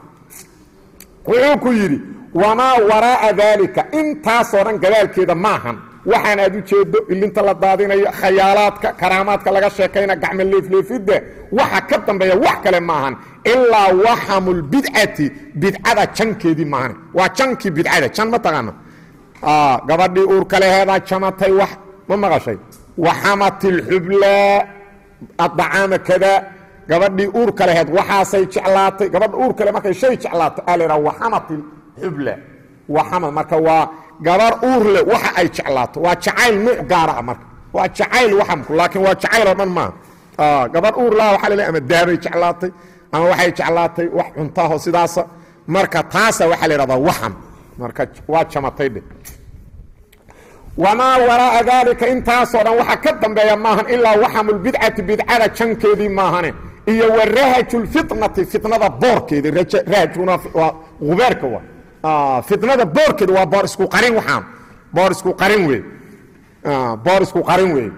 wuxuu ku yidhi wamaa waraa'a daalika intaasoo dhan gadaalkeeda maahan waxaan aad u jeedo ilinta la daadinayo khayaalaadka karaamaadka laga sheekayna gacmo leefleefidda waxa ka dambeeya wax kale maahan ilaa waxamulbidcati bidcada jankeedii maahan waa jankii bidcada jan ma taqaano gabadhii uurka leheedaa jamatay wax ma maqashay waxamat ilxublaa adacaama kadaa gabadhii uurka laheed waxaasay jeclaatay gabadha uurka le markay shay jeclaato aa laydhaha waxamat ilxubla waxamad marka waa gabar uur leh waxa ay jeclaato waa jacayl nuuc gaara ah marka waa jacayl waxamku laakiin waa jacayl oo dhan maaha gabar uur laha waxa laleeyahay ama daabay jeclaatay ama waxay jeclaatay wax cuntaaho sidaasa marka taasa waxaa la yidhahdaa waxam marka waa jamatay dhe wamaa waraa'a daalika intaasoo dhan waxa ka dambeeya maahan ilaa waxamulbidcati bidcada jankeedii maahane iyo wa rahajulfitnati fitnada boorkeedi rahajkuna waa gubeerka wa fitnada boorkeeda waa boor isku qarin waxaan boor isku qarin wey boor isku qarin wey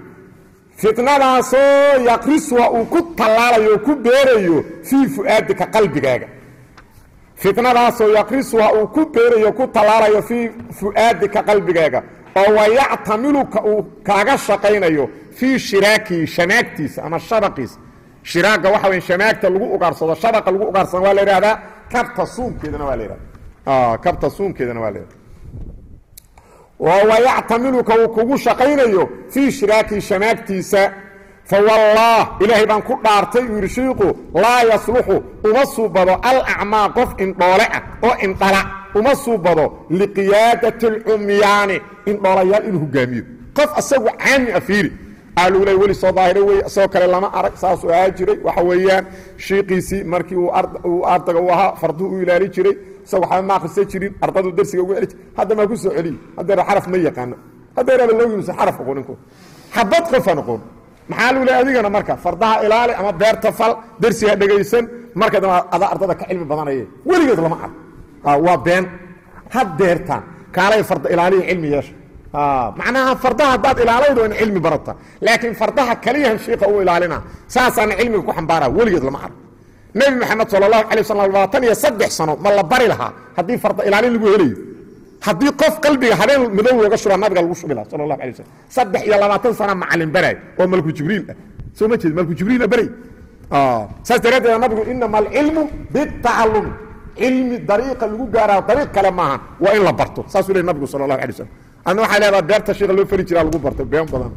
fitnadaasoo yaqrisuha uu ku tallaalayo oo ku beerayo fii fu'aadika qalbigaaga fitnadaasoo yaqrisuha uu ku beerayo ku tallaalayo fii fu'aadika qalbigaaga oo wayactamiluka uu kaaga shaqaynayo fii shiraakii shanaagtiisa ama shabaqiisa shiraaga waxa weya shamaagta lagu ugaarsado shabaqa lagu ugaarsado waa la yidhahdaa kabta suunkeedana waa la yidhahda kabta suunkeedana waa la yidhahda wayactamiluka uu kugu shaqaynayo fii shiraaki shamaagtiisa fawallah ilaahay baan ku dhaartay uu yidhi shiiku laa yasluxu uma suubado alacmaa qof indhoole ah oo indhala uma suubado liqiyaadati alcumyaani indhoolayaal inuu hogaamiyo qof asagu caami a fiiri aalula weli soo daahira wey isagoo kale lama arag saasuu ahaa jiray waxa weeyaan shiiqiisii markii uu ardaga u ahaa farduhu u ilaali jiray isagoo waxba ma akrisa jirin ardadu darsiga ugu eli jir hadda maa ku soo celiy haddeera xaraf ma yaqaano haddeeraba loogimusa xaraf aqooninku xabad qofaan aqoon maxaa lu le adigana marka fardaha ilaali ama beerta fal dersiga dhegaysan marka dambe adaa ardada ka cilmi badanaye weligeed lama arg waa been had deertaan kaalay farda ilaaliya cilmi yeesha macnaha fardaha haddaad ilaalaydo in cilmi barata laakiin fardaha kaliyahan shiika u ilaalina saasaana cilmiga ku xambaara weligeed lama arg nebi maxamed sal allahu alay waslam labaatan iyo saddex sano ma la bari lahaa haddii farda ilaalin lagu helayo haddii qof qalbiga habeen madow looga shubaa nabiga lagu shubi laha sal allahu alay waslm saddex iyo labaatan sana macalin baraay oo malku jibriil ah soo ma jeed malku jibriila baray saas daraaddeed nabigu inama alcilmu bitacalumi cilmi dariiqa lagu gaaraa dariiq kale maaha waa in la barto saasuu ley nabigu sal allahu alay waslm adna waxay leedaha beerta shiika loo fari jiraa lagu bartay been badan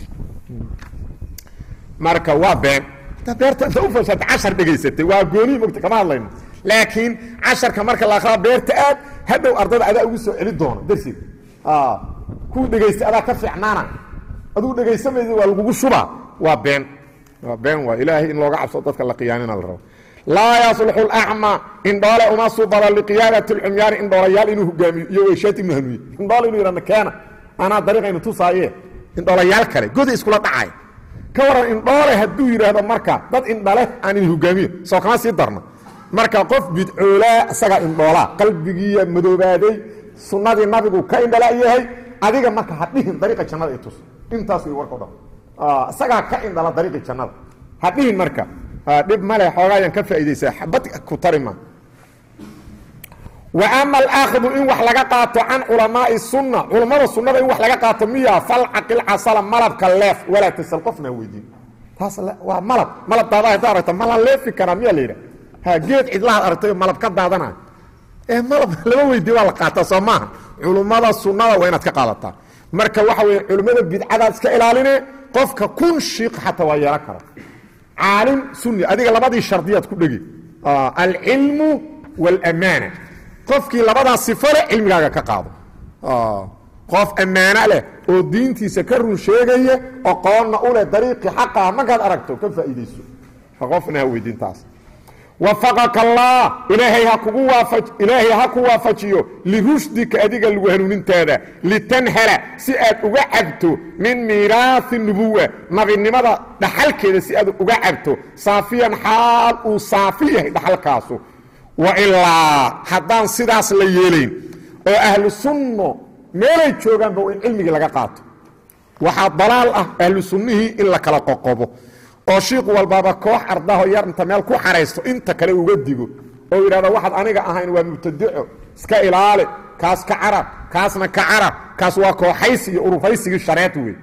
marka waa been beerta inta ufasata cashar dhegaysatay waa goonihi mogta kama hadlayno laakiin casharka marka la akraa beerta aad hadhow ardada adaa ugu soo celi doona darsiga kuu dhegaystay adaa ka fiicnaana aduu dhegaysamaysa waa lagugu shubaa waa been waa been waa ilaahay in looga cabso dadka la qiyaanina la rabo laa yasluxu lacma indhoole uma subada liqiyaadati lcumyaani indhoolayaal inuu hogaamiyo iyo weyshaad ibnu hanuuye indhoole inuu yihahdo keena anaa dariiqaynu tusaaye indhoolayaal kale goda iskula dhacay ka waran indhoole hadduu yidhaahdo marka dad indhale aan idin hogaamiyo soo kama sii darna marka qof bidcoolaa isagaa indhoolaa qalbigiiya madoobaaday sunnadii nabigu ka indhala yahay adiga marka ha dhihin dariiqa jannada i tus intaas way warka o dhan isagaa ka indhala dariiqi jannada ha dhihin marka dhib male xoogaayaan ka faa'iidaysaa xabad ku tarima wa ama alaakhdu in wax laga qaato can culamaai sunna culammada sunnada in wax laga qaato miya falcaqil casala malabka leef walaa tasal qofna weydiin taas waa malab malab daada hadda aragta ma la leefi karaa miyaa la yidhaha ha geed cidlahaad aragtay malab ka daadanayo ee malab lama weydiin waa la qaataa soo maaha culummada sunnada waa inaad ka qaadataa marka waxa weeye culimmada bidcadaad iska ilaaline qofka kun shiiq xataa waa yeelan kara caalim sunni adiga labadii shardiyaad ku dhegi alcilmu wاlamaana qofkii labadaas sifo leh cilmigaaga ka qaado qof ammaano leh oo diintiisa ka run sheegaya oqoonna u leh dariiqii xaqaha markaad aragto ka faa'iidayso qofna ha weydiintaas wafaqaka allah ilaahay ha kugu waafaj ilaahay ha ku waafajiyo lirushdika adiga lagu hanuunintaada litanhala si aad uga cabto min miiraahi nubuwa nabinimada dhaxalkeeda si aad uga cabto saafiyan xaal uu saafi yahay dhaxalkaasu wa ilaa haddaan sidaas la yeelayn oo ahlu sunno meelay joogaanba in cilmigii laga qaato waxaa dalaal ah ahlu sunnihii in la kala qoqobo oo shiiq walbaaba koox ardaho yar inta meel ku xaraysto inta kale uga digo oo yidhahdo waxaad aniga ahayn waa mubtadico iska ilaali kaas ka carab kaasna ka carab kaas waa kooxaysi iyo urufaysigii shareed wey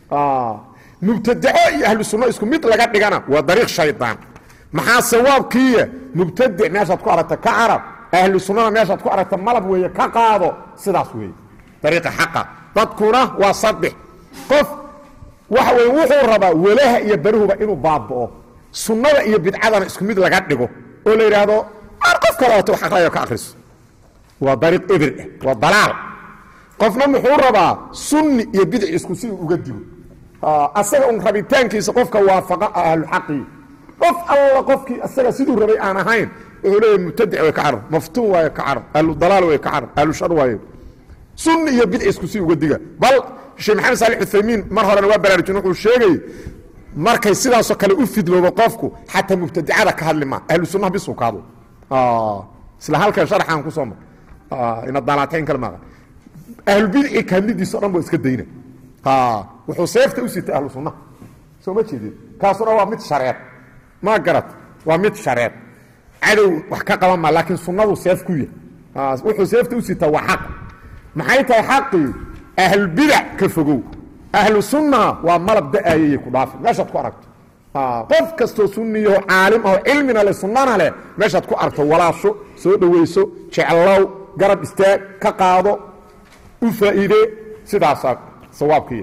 mubtadico iyo ahlu sunno isku mid laga dhigana waa dariiq shaydaan maxaa sawaabkiiya mubtadic meeshaad ku aragta ka carab ahlu sunnada meeshaad ku aragta malab weeye ka qaado sidaas weeye dariiqa xaqa dadkuna waa saddex qof waxa weye wuxuu rabaa walaha iyo berihuba inuu baaba'o sunnada iyo bidcadana isku mid laga dhigo oo la yidhaahdo ar qof kaleeto wax aqrayo ka akriso waa dariiq ebir ah waa dalaal qofna muxuu rabaa sunni iyo bidci isku si uga digo asaga un rabitaankiisa qofka waafaqa ahluxaqii qof alla qofkii asaga siduu rabay aan ahayn wuxuu leeya mubtadic way ka carab maftuun waayo ka carab ahlu dalaal way ka carab ahlu shar waayo sunni iyo bidci isku si uga diga bal sheekh maxamed saali uthaymiin mar horena waa baraarujin wuxuu sheegay markay sidaasoo kale u fidloobo qofku xataa mubtadicada ka hadli maa ahlu sunnaha bisuu ka hadlo isla halkan sharxaan ku soo mar ina dalaatayn kale maaqa ahlubidci ka hadlidiisa o dhan ba iska dayna wuxuu seefta u sitay ahlu sunnaha soo ma jeedin kaasuna waa mid shareed ma garat waa mid shareed cadow wax ka qaban maa laakiin sunnadu seef ku yahy wuxuu seefta u sitaa waa xaq maxay tahay xaqii ahlbidac ka fogow ahlu sunna waa malab da-aayay ku dhaafi meeshaad ku aragto qof kastoo sunniyaho caalim aho cilmina le sunnana leh meeshaad ku aragto walaasho soo dhowayso jeclow garab istaag ka qaado u faa'iide sidaasaa sawaabkiiya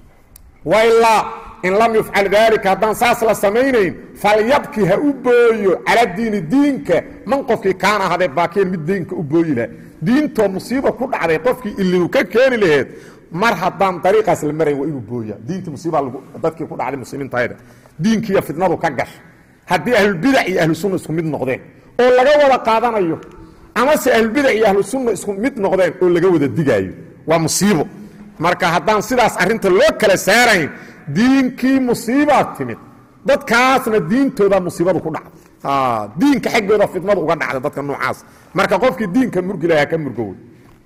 wailaa in lam yufcal daalika haddaan saas la samaynayn falyabki ha u booyo cala diini diinka man qofkii kaana ahadee baakeen mid diinka u booyi laha diintoo musiiba ku dhacday qofkii ilinu ka keeni laheed mar haddaan dariiqaas la marayn waa inuu booya diintii musiiba dadkii ku dhacday muslimiintayda diinkiiyo fitnadu ka gasha haddii ahlulbidac iyo ahlusunna isku mid noqdeen oo laga wada qaadanayo amase ahlulbidac iyo ahlusunna isku mid noqdeen oo laga wada digaayo waa musiibo marka haddaan sidaas arrinta loo kala saarayn diinkii musiibaa timid dadkaasna diintooda musiibadu ku dhacda diinka xaggooda fitnadu uga dhacda dadka noocaas marka qofkii diinka murgi lahaa ka murgowy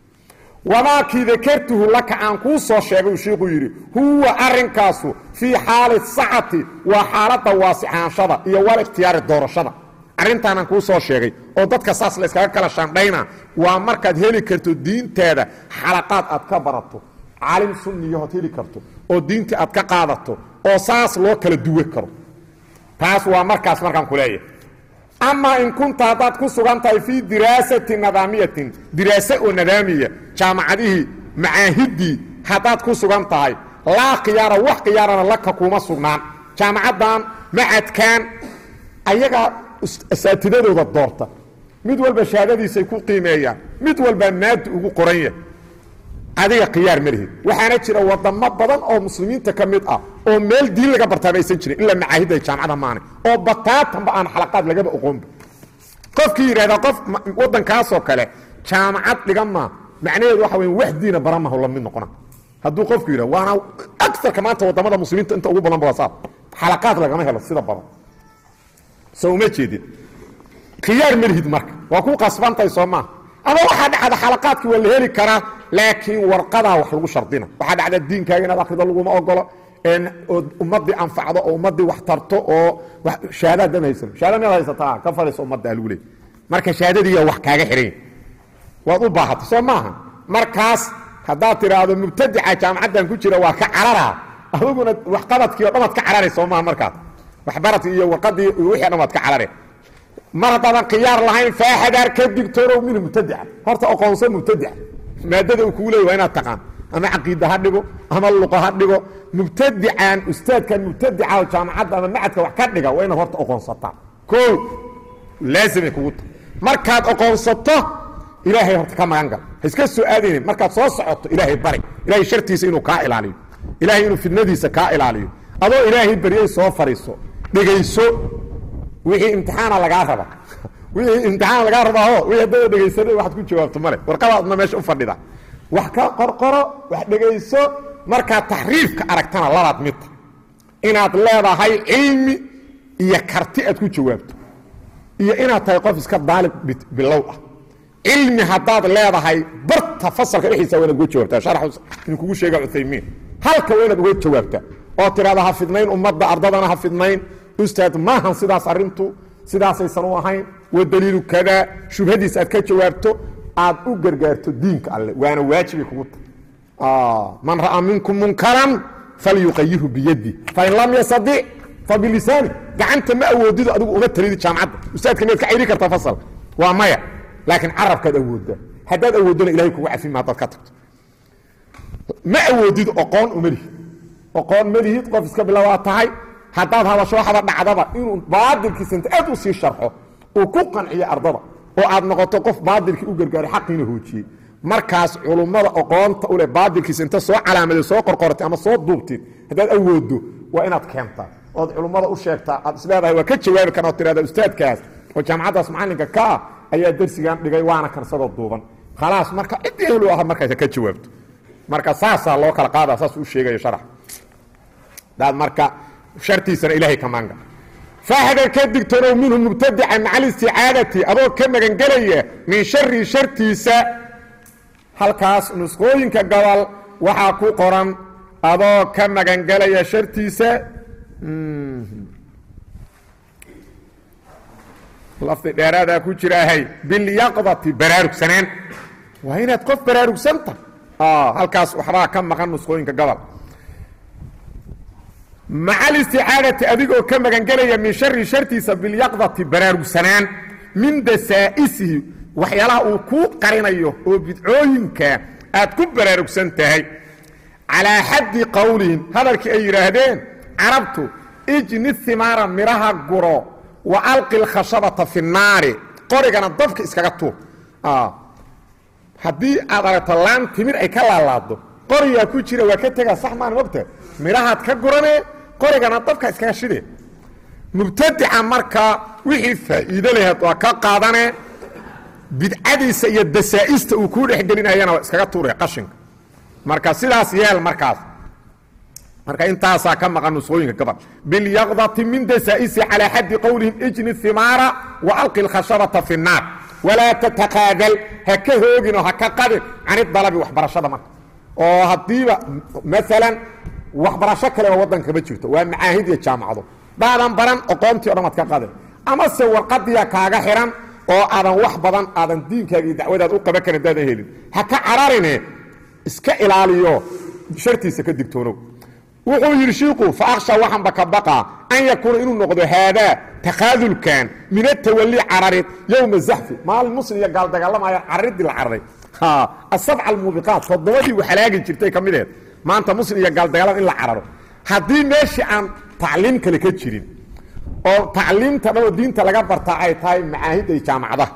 wamaakii dakartuhu laka aan kuu soo sheegay uu shiiku yidhi huwa arrinkaasu fii xaali sacati waa xaaladda waasixaanshada iyo wal ikhtiyaari doorashada arrintaanaan kuu soo sheegay oo dadka saas la yskaga kala shaandhayna waa markaad heli karto diintaada xalaqaad aad ka barato caalim sunniyahood heli karto oo diintii aad ka qaadato oo saas loo kala duwe karo taas waa markaas markaan ku leeyahay amaa in kunta haddaad ku sugan tahay fii diraasati nadaamiyatin diraase oo nadaamiya jaamacadihii macaahiddii haddaad ku sugan tahay laa khiyaara wax khiyaarana laka kuma sugnaan jaamacaddan macadkan ayagaa asaatidadooda doorta mid walba shahaadadiisay ku qiimeeyaan mid walbaa maadi ugu qoran yahay adiga khiyaar ma lihid waxaana jira wadamo badan oo muslimiinta ka mid ah oo meel diin laga bartaaba aysan jirin ilaa macaahidda jaamacada maane oo bataatanba aan xalaqaad lagaba oqoonba qofkii yidhahdaa qof waddankaasoo kale jaamacad dhigan maa macnaheedu waxa weya wax diina baramahu la mid noqona hadduu qofku yidhah waana agarka maanta wadamada muslimiinta inta ugu badan basaa xalaqaad lagama helo sida badan so uma jeedin khiyaar ma lihid marka waa ku qasbantahay soo maaha ama waxaa dhacda xalaqaadkii waa la heli karaa laakiin warqadaa wax lagu shardina waxaa dhacda diinkaaga inaad akrido laguma ogolo ood ummadii anfacdo oo ummadii wax tarto oo shahaadaad dan haysan shahada miyaad haysataa ka fadhiiso ummadda lagu leey marka shahaadadiiya wax kaaga xidhan waad u baahatay soo maaha markaas haddaad tidhaahdo mubtadica jaamacaddan ku jira waa ka cararaa adiguna waxqabadkii o dhan waad ka carari soo maaha markaas waxbaradkii iyo warqadii iyo wixii o dhan waad ka carare mar haddaadan khiyaar lahayn faaxadaar ka digtoonow min mubtadica horta oqoonso mubtadica maadada uu kugu leey waa inaad taqaan ama caqiida ha dhigo ama luqa ha dhigo mubtadican ustaadkan mubtadica oo jaamacadda ama macadka wax ka dhiga waa inaad horta oqoonsataa o laazimay kugu tahay markaad oqoonsato ilaahay horta ka magan gal ha iska soo aadaynin markaad soo socoto ilaahay bari ilahay shartiisa inuu kaa ilaaliyo ilahay inuu fidnadiisa kaa ilaaliyo adoo ilaahay baryay soo fadhiiso dhegayso wixii imtixaana lagaa raba wixii imtixaan lagaa rabaaho wixii haddada dhegaysana waxaad ku jawaabto male warqadaadna meesha u fadhida wax ka qorqoro wax dhegayso markaad taxriifka aragtana labaad midta inaad leedahay cilmi iyo karti aad ku jawaabto iyo inaad tahay qof iska daalib bilow ah cilmi haddaad leedahay barta fasalka dhexdiisa waa inaad uga jawaabtaa sharax inuu kugu sheega cuthaymiin halka waa inaad uga jawaabtaa oo tidhahda ha fidnayn ummadda ardadana ha fidnayn ustaad maahan sidaas arrintu sidaasaysan u ahayn wa daliilu kadaa shubhadiis aad ka jawaabto aad u gargaarto diinka alle waana waajibay kugu tahay man ra'aa minkum munkaran falyuqayirhu biyadi fain lam yastadic fabilisaani gacanta ma awoodido adigu uma talidi jaamacadda ustaadka miyaad ka cayri kartaa fasalka waa maya laakiin carabkaad awooddaa haddaad awooddona ilahay kugu cafima haddaad ka tagto ma awoodid oqoon uma lihid oqoon ma lihid qof iska bilowaa tahay haddaad hadasho waxaba dhacdaba inuu baadilkiisa inta aad u sii sharxo uu ku qanciyo ardada oo aad noqoto qof baadilkii u gargaaray xaqiina hoojiyey markaas culummada oqoonta uleh baadilkiisa inta soo calaamaday soo qorqoratay ama soo duubtid haddaad awooddo waa inaad keentaa ood culummada u sheegtaa aad isleedahay waa ka jawaabi karna od tirahda ustaadkaas oo jaamacaddaas macallinka ka ah ayaa dersigan dhigay waana kansadoo duuban khalaas marka ciddii ehlu aha markaas ka jawaabto marka saasaa loo kala qaada saas u sheegayo sharax daad marka shartiisana ilaahay ka maanga faaxdar ka digtoonow minhu mubtadica maca alisticaadati adoo ka magangelaya min shari shartiisa halkaas nusqooyinka gobol waxaa ku qoran adoo ka magangelaya shartiisa lafdi dheeraadaa ku jiraahay bilyaqdati baraarugsanaan waa inaad qof baraarugsanta halkaas waxbaa ka maqan nusqooyinka gobol maca alisticaadati adigoo ka magangelaya min shari shartiisa bilyaqdati baraarugsanaan min dasaa'isihi waxyaalaha uu kuu qarinayo oo bidcooyinka aad ku baraarugsan tahay calaa xaddi qowlihim hadalkii ay yidhaahdeen carabtu ijni himaara midhaha guro wa alqi lkhashabata fi naari qorigana dabka iskaga tuur haddii aad aragto laan timir ay ka laalaado qorigaa ku jira waa ka tegaa sax maan mogta midhahaad ka guranee qorigana dabka iskaga shide mubtadica markaa wixii faa'iido laheed waa ka qaadane bidcadiisa iyo dasaa'ista uu kuu dhexgelinayana waa iskaga tuure qashinka marka sidaas yeel markaas marka intaasaa ka maqan nusqooyinka gabal bilyaqdati min dasaa'isi calaa xaddi qowlihim ijni himaara wa alqi lkhashabata fi nnaar walaa tataqaadal ha ka hooginoo ha ka qadin can idalabi waxbarashada marka oo haddiiba maalan waxbarasho kale oo waddanka ma jirto waa macaahid iyo jaamacado daadan baran oqoontii o dhan waad ka qadin amase warqadiya kaaga xihan oo aadan wax badan aadan diinkaaga iyo dacwadaad u qaban karin daadan helin ha ka cararine iska ilaaliyo shartiisa ka digtoonow wuxuu yidhi shiiku fa akhsha waxaanba ka baqaa an yakuuna inuu noqdo haadaa takaadulkan min atawali cararid yowma zaxfi maalin muslim iyo gaal dagaalamaya cararidii la cararay asabca almuubiqaat toddobadii waxalaagi jirtay ka mideed maanta muslim iyo gaal dagaalama in la cararo haddii meeshii aan tacliim kale ka jirin oo tacliimta dhanoo diinta laga bartaa ay tahay macaahidda iyo jaamacadaha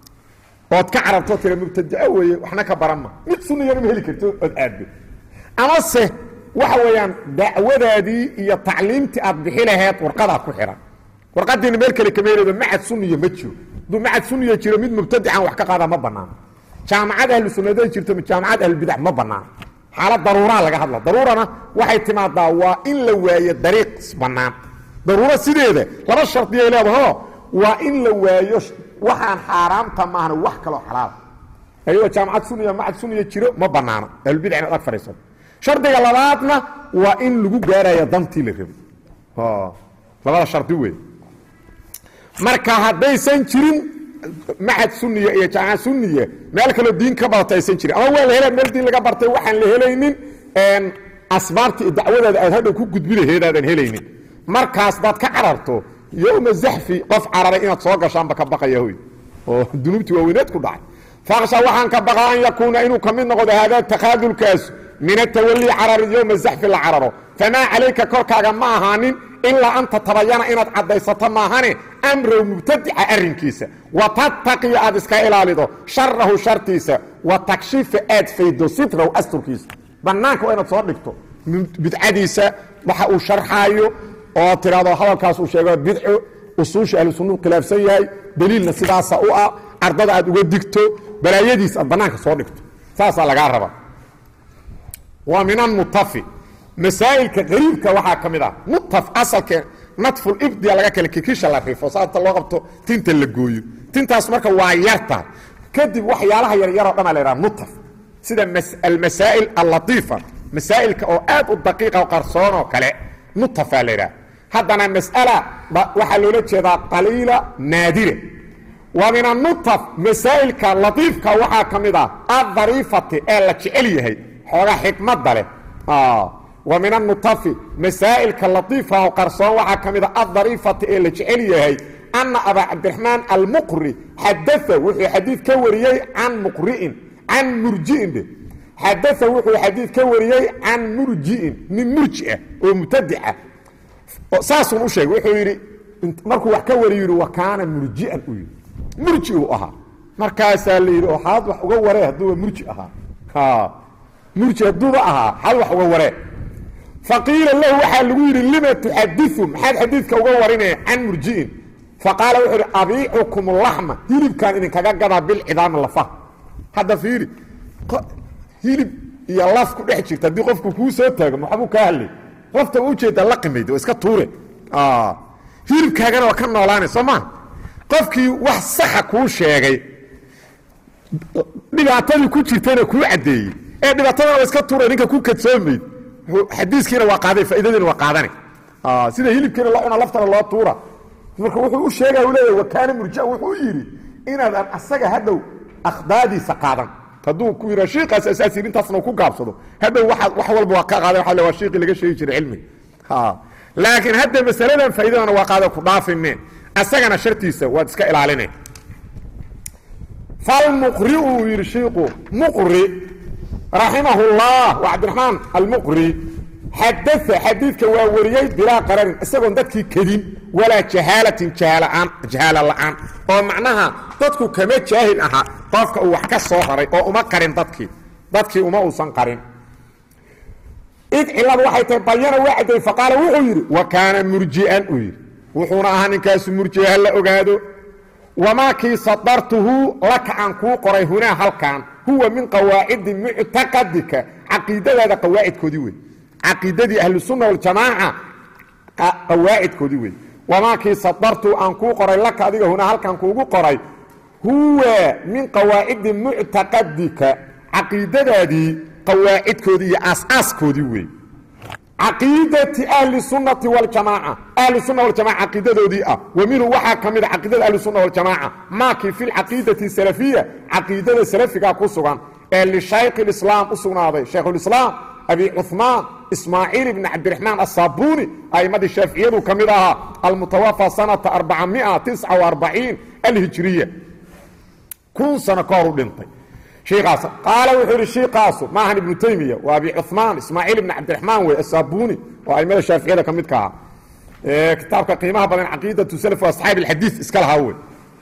ood ka cararto tira mubtadaco weeye waxna ka baran ma mid sunayana ma heli karto ood aaddo amase waxa weeyaan dacwadaadii iyo tacliimtii aad bixi laheed warqadaa ku xihan warqadiina meel kale kama helado macad suniya ma jiro hadduu macad suniya jiro mid mubtadican wax ka qaada ma banaano jaamacad ahlu sunnada jirto jaamacad ahlubidac ma banaano xaalad daruuraa laga hadla daruurana waxay timaadaa waa in la waayo dariiq bannaan daruuro sideeda laba shardiyay leedaho waa in la waayo waxaan xaaraamta maahna wax kaloo xalaal ayagoo jaamacad suniya macad suniya jiro ma banaano ahlubidc inaad ag fadhiisato shardiga labaadna waa in lagu gaarayo dantii la rabo labada shardi wey marka haddaysan jirin macad suniya iyo jaamacad suniya meel kaloo diin ka badata aysan jirin ama waa la hela meel diin laga bartay waxaan la helaynin asbaabta iyo dacwadaada aad hadhow ku gudbi laheedaadan helaynin markaas daad ka cararto yowma zaxfi qof cararay inaad soo gashaanba ka baqaya hoy oo dunuubtii waaweyneed ku dhacay faksha waxaan ka baqaa an yakuuna inuu ka mid noqdo haadaa takaadulkaas min atawali carari yowma zaxfi la cararo famaa calayka korkaaga ma ahaanin ilaa an tatabayana inaad caddaysato maahane amrow mubtadica arrinkiisa wa tattaqiya aad iska ilaalido sharahu shartiisa wa takshifa aad faydo sitrahu asturkiisa bannaanka waa inaad soo dhigto bidcadiisa waxa uu sharxaayo oo tidhahdo hadalkaas uu sheego bidco usuusha ahlu sunnuu khilaafsan yahay daliilna sidaasa u ah ardada aad uga digto balaayadiis aad bannaanka soo dhigto saasaa lagaa rabaa waa min almutafi masaa'ilka qariibka waxaa ka mid ah mutaf asalka nadful ibdiya laga kale kikisha la rifo saata loo qabto tinta la gooyo tintaas marka waa yartahay kadib waxyaalaha yaryaroo dhan a la yhaha mutaf sida almasaa'il allatiifa masaa'ilka oo aad u daqiiqa o qarsoon oo kale mutafaa la yidhaha haddana mas'ala waxaa loola jeedaa qaliila naadire wa min anutaf masaa'ilka latiifka waxaa ka mid ah addariifati ee la jecel yahay xoogaa xikmadda leh wa min anutafi masaa'ilka latiifka oo qarsoon waxaa ka mid a addariifati ee la jecel yahay anna abaa cabdiraxmaan almuqri xadaa wuxuu xadiid ka wariyey can muqri'in can murji'in dhe xadaa wuxuu xadiid ka wariyey can murji'in nin murji ah oo mubtadica saasuun u sheegay wuxuu yidhi markuu wax ka wariyo yidhi wa kaana murji'an uu yidhi murji uu ahaa markaasaa la yidhi oo xaad wax uga waree hadduuba murji ahaa murji hadduuba ahaa xaad wax uga waree faqiila lahu waxaa lagu yidhi lima tuxadiu maxaad xadiidka uga warinaya can murji'in faqaala wuxuu idhi abiicukum laxma hilibkaan idinkaga gadaa bilcidaami lafaha hadda fiiri hilib iyo laf ku dhex jirta haddii qofku kuu soo taago maxbuu kaa hadlay lafta u ujeedaa la qimayd waa iska tuure hilibkaagana waa ka noolaanay soo maa qofkii wax saxa kuu sheegay dhibaatadii ku jirtayna kuu caddeeyey ee dhibaatadana waa iska tuure ninka ku kadsoomayd xadiiskiina waa qaaday faaidadiina waa qaadane sida hilibkiina loo cuna laftana loo tuura marka wuxuu u sheegaya u leeyahy wakaana murjia wuxuu yidhi inaadan asaga hadhow akhdaadiisa qaadan hadduu ku yidha shiikaas asaasi intaasna ku gaabsado hadhow waaad wax walba waa ka qaadan waa le waa shiiqii laga sheegi jiray cilmiga laakiin hadda masaladan faa'iidadana waa qaada ku dhaafime asagana shartiisa waad iska ilaaline falmuqri uu yidhi shiiku muqri raximahu llah waa cabdiraxmaan almuqri xadaa xadiidka waa wariyey bilaa qararin isagoon dadkii kedin walaa jahaalatin jahaalaaan jahaala la'aan oo macnaha dadku kama jaahil ahaa qofka uu wax ka soo raray oo uma qarin dadkii dadkii uma uusan qarin id ciladu waxay tahay bayana waa cadday faqaala wuxuu yidhi wa kaana murji'an uu yidhi wuxuuna ahaa ninkaasu murji'a ha la ogaado wamaa kii sadartuhu laka aan kuu qoray hunaa halkan huwa min qawaacidi muctaqadika caqiidadaada qawaacidkoodii wey caqiidadii ahlusunna waljamaaca qawaacidkoodii wey wamaa kii sadartuhu aan kuu qoray laka adiga hunaa halkan kuugu qoray huwa min qawaacidi muctaqadika caqiidadaadii qawaacidkoodii iyo aasaaskoodii wey caqiidati ahli sunnati waljamaaca ahlu sunna waljamaca caqiidadoodii ah wa minhu waxaa ka mid a caqiidada ahli sunna waljamaaca maakii fi lcaqiidati salafiya caqiidada salafiga ku sugan ee lishaykh islaam u sugnaaday shaykhulislaam abi cuثmaan ismaaciil ibn cabdiraxmaan asaabuuni a'imadii shaaficiyadu ka mid ahaa almutawafa sanata arbacamia tisca وarbaciin alhijriya kun sano ka hor u dhintay shiikaas qaala wuxuu ihi shiikaasu maahan ibnu taymiya waa abi cuثmaan ismaaciil ibn cabdiraxmaan wey asaabuuni oo aimada shaaficiyada ka midka ahaa kitaabka qiimaha badan caqiidatu salaf asxaabi اlxadiid iska lahaa wey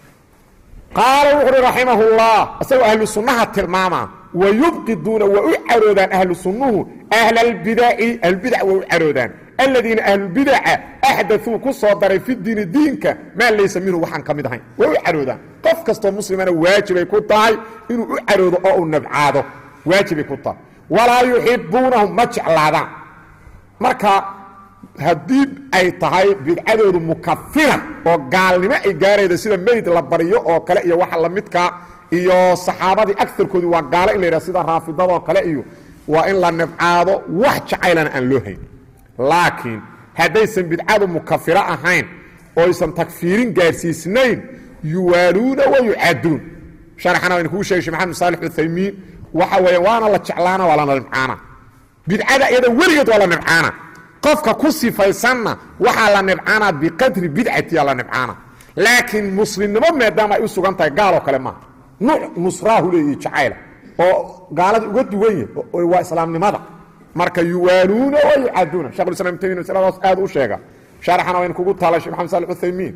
qaala wuxu uhi raximah اllah isagoo ahlu sunnaha tilmaama wayubqiduuna waa u caroodaan ahlu sunnuhu ahla اlbidaci ahlbidac waa u caroodaan aladiina ahlulbidaca axdaثuu ku soo daray fi diini diinka maa laysa minhu waxaan ka mid ahayn waa u caroodaan qof kastoo muslimana waajibay ku tahay inuu u caroodo oo uu nabcaado waajibay ku tahay walaa yuxibuunahum ma jeclaadaan marka haddii ay tahay bidcadoodu mukafira oo gaalnimo ay gaarayda sida meyd la baryo oo kale iyo waxa lamidka iyo saxaabadii agarkoodii waa gaalo in la yidhah sida raafidadoo kale iyo waa in la nabcaado wax jacaylana aan loo hayn laakiin haddaysan bidcadu mukafiro ahayn oo aysan takfiirin gaarsiisnayn yuwaaluuna wa yucaaduun sharaxana waynu kuu sheegay shee maxamed saalix uthaymiin waxa weeye waana la jeclaana waa la nibcaana bidcada iyada weligeed waa la nibcaana qofka ku sifaysanna waxaa la nibcaanaa biqadri bidcatiya la nibcaana laakiin muslimnimo maadaama ay u sugan tahay gaaloo kale maaha nuuc nusraahu leeyihi jacayla oo gaalada uga duwan yahy waa islaamnimada marka yuwaaluuna wa yucaaduuna shekhulislam taymin masladaas aad u sheega sharaxana waynu kugu taala shek maxamed salix uthaymiin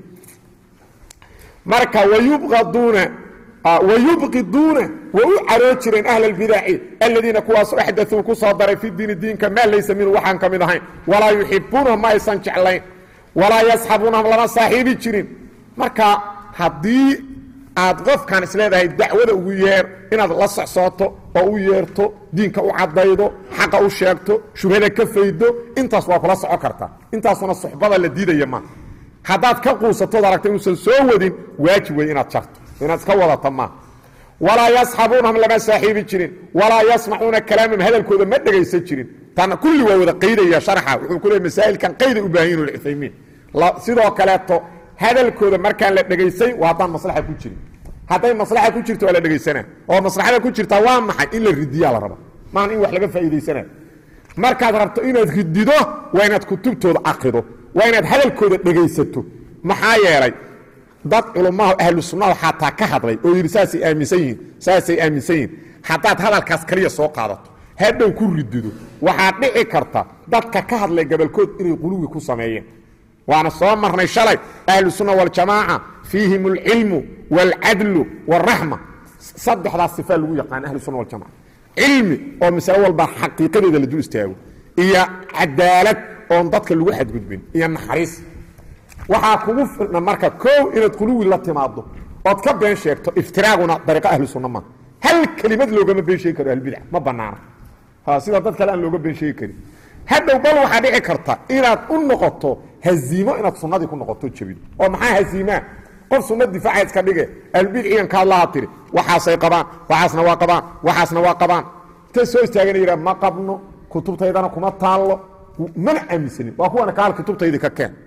marka wayubqaduuna wayubqiduuna way u caroo jireen ahla albidaci aladiina kuwaasu axdauu ku soo daray fi diini diinka maa laysa minhu waxaan ka mid ahayn walaa yuxibuunahum ma aysan jeclayn walaa yasxabuunahum lama saaxiibi jirin marka haddii aad qofkan isleedahay dacwada ugu yeer inaad la socsooto oo u yeerto diinka u caddaydo xaqa u sheegto shubhada ka faydo intaas waa kula soco kartaa intaasuna suxbada la diidaya ma haddaad ka quusatood aragta inuusan soo wadin waajib wey inaad jarto inaad iska wadata maaha walaa yasxabuunahum lama saaxiibi jirin walaa yasmacuuna kalaamahum hadalkooda ma dhegaysan jirin tana kulli waa wada qaydaya sharxa wuxuu ku leey masaa'ilkan qayday u baahan yihin uthaymiin sidoo kaleeto hadalkooda markaan la dhegaysay waa haddaan maslaxa ku jirin hadday maslaxa ku jirto waa la dhegaysanaa oo maslaxada ku jirtaa waa maxay in la ridiyaa la raba maahan in wax laga faa'iidaysana markaad rabto inaad ridido waa inaad kutubtooda akrido waa inaad hadalkooda dhegaysato maxaa yeelay dad culummaha ahlu sunnaha xataa ka hadlay oo yidhi saasay aaminsan yihiin saasay aaminsan yihiin haddaad hadalkaas kaliya soo qaadato hadhow ku ridido waxaad dhici karta dadka ka hadlay gabalkood inay quluwi ku sameeyeen waana soo marnay shalay ahlu sunna waljamaaca fiihim alcilmu wاlcadlu wاraxma saddexdaas sifaa lagu yaqaan ahlu sunna waljamaca cilmi oo masalo walba xaqiiqadeeda la dul istaago iyo cadaalad oon dadka lagu xadgudbin iyo naxariis waxaa kugu filna marka koow inaad quluwi la timaado ood ka been sheegto iftiraaguna dariiqo ahlu sunna maaha hal kelimad loogama been sheegi karo ahlbidac ma banaana sida dad kale aan looga been sheegi karin hadhow bal waxaa dhici karta inaad u noqoto haziimo inaad sunnadii ku noqoto jebido oo maxaa haziimaa qof sunna difaaca iska dhige albidciyan ka hadlaha tiri waxaasay qabaan waxaasna waa qabaan waxaasna waa qabaan intay soo istaagana yidhaha ma qabno kutubtaydana kuma taallo mana aaminsanin waa kuwana kaal kutubtaydii ka keen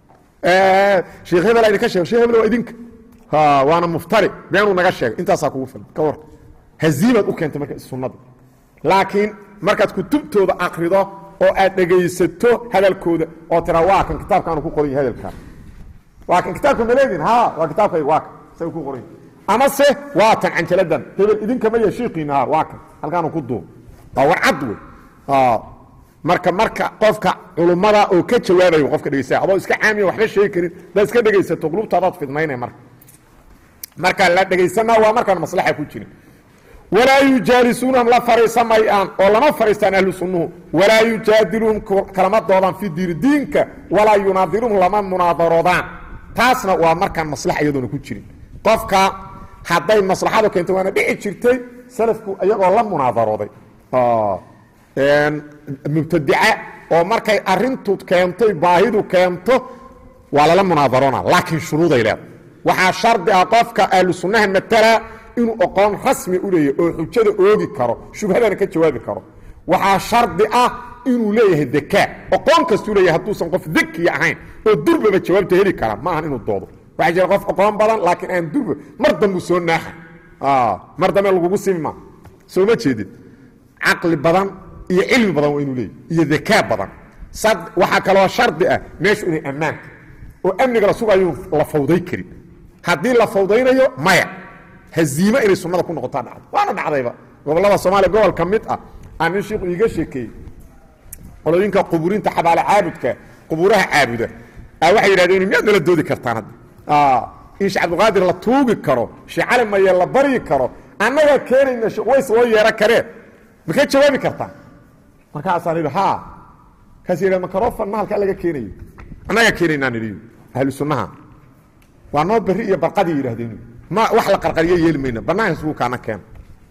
sheekh hebel idinka sheeg shekh hebel waa idinka waana muftari beenuu naga sheegay intaasaa kugu filan ka war haziimaad u keentay marka sunnada laakiin markaad kutubtooda akrido oo aad dhegaysato hadalkooda oo tiraa waa kan kitaabkaanu ku qoran yahay hadalkaan waa kan kitaabka maleedin ha waa kitaabkayga waa kan say ku qoran amase waa tan canjaladan hebel idinkama ya shiikiina ha waa kan halkaanu ku duub waa warcad wey marka marka qofka culummada oo ka jawaabayo qofka dhegeysaa adoo iska caamiya waxba sheegi karin daad iska dhegaysato qulubtaadaad fidmaynay marka marka la dhegaysanaa waa markaan maslaxa ku jirin walaa yujaalisuunahum la fariisamayaan oo lama fariistaan ahlu sunnuhu walaa yujaadiluhum kalama doodaan fi diiri diinka walaa yunaadiruhum lama munaadaroodaan taasna waa markaan maslaxa iyadoona ku jirin qofka hadday maslaxadu keento waana dhici jirtay salafku iyagoo la munaadarooday mubtadica oo markay arintu keentay baahidu keento waa lala munaadarona laakiin shuruuday leeda waxaa shardi ah qofka ahlu sunnaha matala inuu aqoon rasmi u leeyahy oo xujada oogi karo shubhadana ka jawaabi karo waxaa shardi ah inuu leeyahay dekaa aqoon kastuu leeyahay hadduusan qof dekiya ahayn oo durbaba jawaabta heli kara ma ahan inuu doodo waxaa jira qof aqoon badan laakiin aan durba mar dambuu soo naaxa mar dambe lagugu simi maa soo ma jeedid caqli badan iyo cilmi badan waa inuu leeyahy iyo dakaa badan waxaa kaloo shardi ah meeshu inay ammaanta oo amniga la sugayuu la fawday karin haddii la fawdaynayo maya haziimo inay sunnada ku noqotaa dhacdo waana dhacdayba gobollada soomaaliya gobol ka mid ah aan nin shiiku iiga sheekeeyey qolooyinka qubuurinta xabaale caabudka qubuuraha caabuda waxay yidhahdeen miyaad nala doodi kartaan hadda in sheekh cabdiqaadir la tuugi karo sheekh cali maye la baryi karo annagaa keenayna sheekh ways loo yeero karee ma ka jawaabi kartaa markaasaan idhi ha kaas yidha makarofan mahalkaa laga keenayo annagaa keenaynaan idhi ahlu sunnaha waa noo berri iyo barqadii yidhahdeen ma wax la qarqariyo yeeli mayna bannaanka isugu kaana keena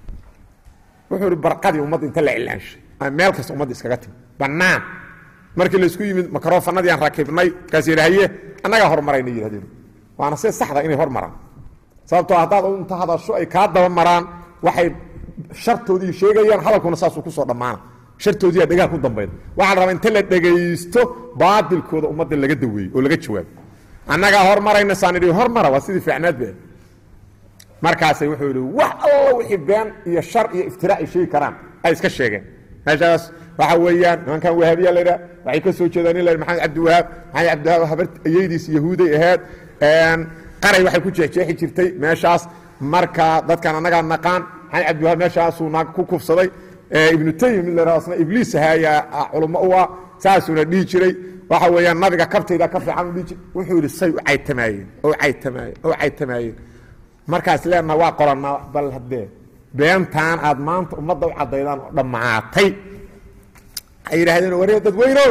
wuxuu ihi barqadii ummadda inta la cilaanshay meel kasta ummadda iskaga timi bannaan markii laisku yimid makarofanadii aan rakibnay kaas yidhi haye annagaa hormarayna yidhahdeen waana see saxda inay hormaraan sababtoo haddaad inta hadasho ay kaa daba maraan waxay shartoodii sheegayaan hadalkuna saasuu kusoo dhammaana shartoodiiyaa dhegaha ku dambayda waxaa la rabaa inta la dhegaysto baatilkooda ummadda laga daweeyo oo laga jawaabo annagaa hormarayna saan idhi hormara waa sidii fiicnaad ba markaasay wuxuu yidhi wax alla wixii been iyo shar iyo iftiraac ay sheegi karaan ay iska sheegeen meeshaas waxa weeyaan nimankan wahaabiya la yidhaha waxay ka soo jeedaan in la maxamed cabdiwahaab maxamed cabdiwahaab habar ayeydiis yahuuday ahayd qaray waxay ku jeexjeexi jirtay meeshaas marka dadkan annagaa naqaan maxamed cabdiwahaab meeshaasuu naag ku kufsaday ibnu taymi mid la yidhahdo asna ibliis ahaayaa culummo u ah saasuuna dhihi jiray waxa weeyaan nabiga kabtayda ka fiican u dhihi jiray wuxuu yidhi say u caytamaayeen oo caytamaayeen oo caytamaayeen markaas leenaha waa qorannaa bal haddee beentaan aad maanta ummadda u caddaydaan oo dhammaatay waxay yidhahdeen waree dadweynow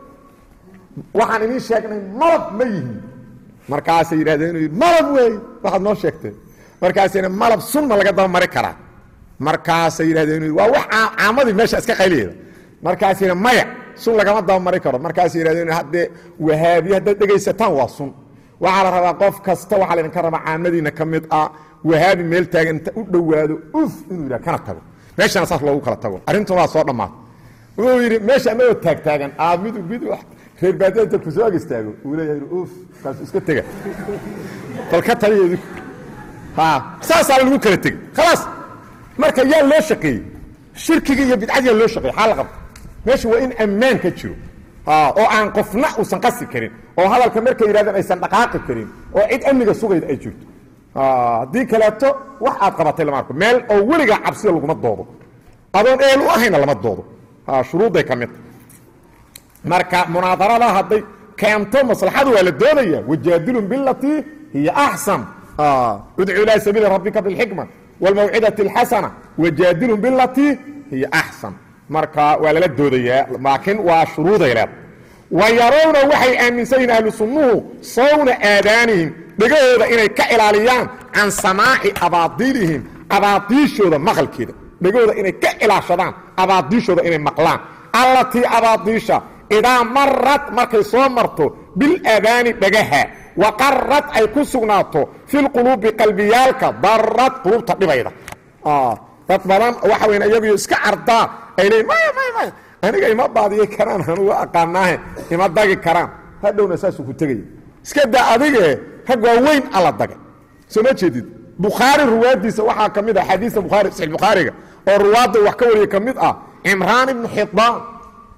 waxaan idiin sheegnay malab ma yihin markaasay yidhahdeen malab weey waxaad noo sheegteen markaasayna malab sunma laga daba mari karaa markaasay yidhahdeen waa wax caamadii meesha iska qayliyeeda markaasayna maya sun lagama daba mari karo markaasay yidhahdeen haddee wahaabiye haddaad dhegaysataan waa sun waxaa la rabaa qof kasta waxaa laydinka rabaa caamadiina ka mid ah wahaabi meel taagan inta u dhowaado uf inuu yidhah kana tago meeshana saas loogu kala tago arrintuna waa soo dhammaata wuxuu yidhi meesha anagoo taagtaagan aa mid mid reer baadiya inta kusoo ag istaago uu leeyahay uf kaasu iska tega bal ka taliyeedu ha saasaa lagu kala tegey khalaas marka yaa loo shaqeeyey shirkiga iyo bidcad yaa loo shaqeeyey xaa la qabta meesha waa in ammaan ka jiro oo aan qofna uusan qasi karin oo hadalka markay yidhahdeen aysan dhaqaaqi karin oo cid amniga sugayda ay jirto haddii kaleeto wax aad qabatay lama arko meel oo weligaa cabsida laguma doodo adoon eel u ahayna lama doodo shuruudday ka midta marka munaadarada hadday keento maslaxadu waa la doonaya wajaadilun bilatii hiya axsan udcu ilaa sabiili rabbika bilxikma wاlmawcidati اlxasana wajaadilun bilatii hiya axsan marka waa lala doodayaa laakiin waa shuruuday leeda wa yarawna waxay aaminsan yihin ahlu sunnuhu sawna aadaanihim dhegahooda inay ka ilaaliyaan can samaaci abaadiilihim abaadiishooda maqalkeeda dhegahooda inay ka ilaashadaan abaadiishooda inay maqlaan allatii abaadiisha idaa marad markay soo marto bilaadaani dhagaha waqarad ay ku sugnaato fi lquluubi qalbiyaalka darad qulubta dhibayda dad badan waxa weyn iyaguyo iska cardaa ay leeyiin maya maya maya aniga ima baadiye karaan anugu aqaanaahe ima dagi karaan hadhowna saasuu ku tegaya iska daa adige rag waaweyn alla dagay soo ma jeedid bukhaari ruwaadiisa waxaa ka mid ah xadiisa bukhaari saxiix bukhaariga oo ruwaadda wax ka wariya ka mid ah cimraan ibnu xidaan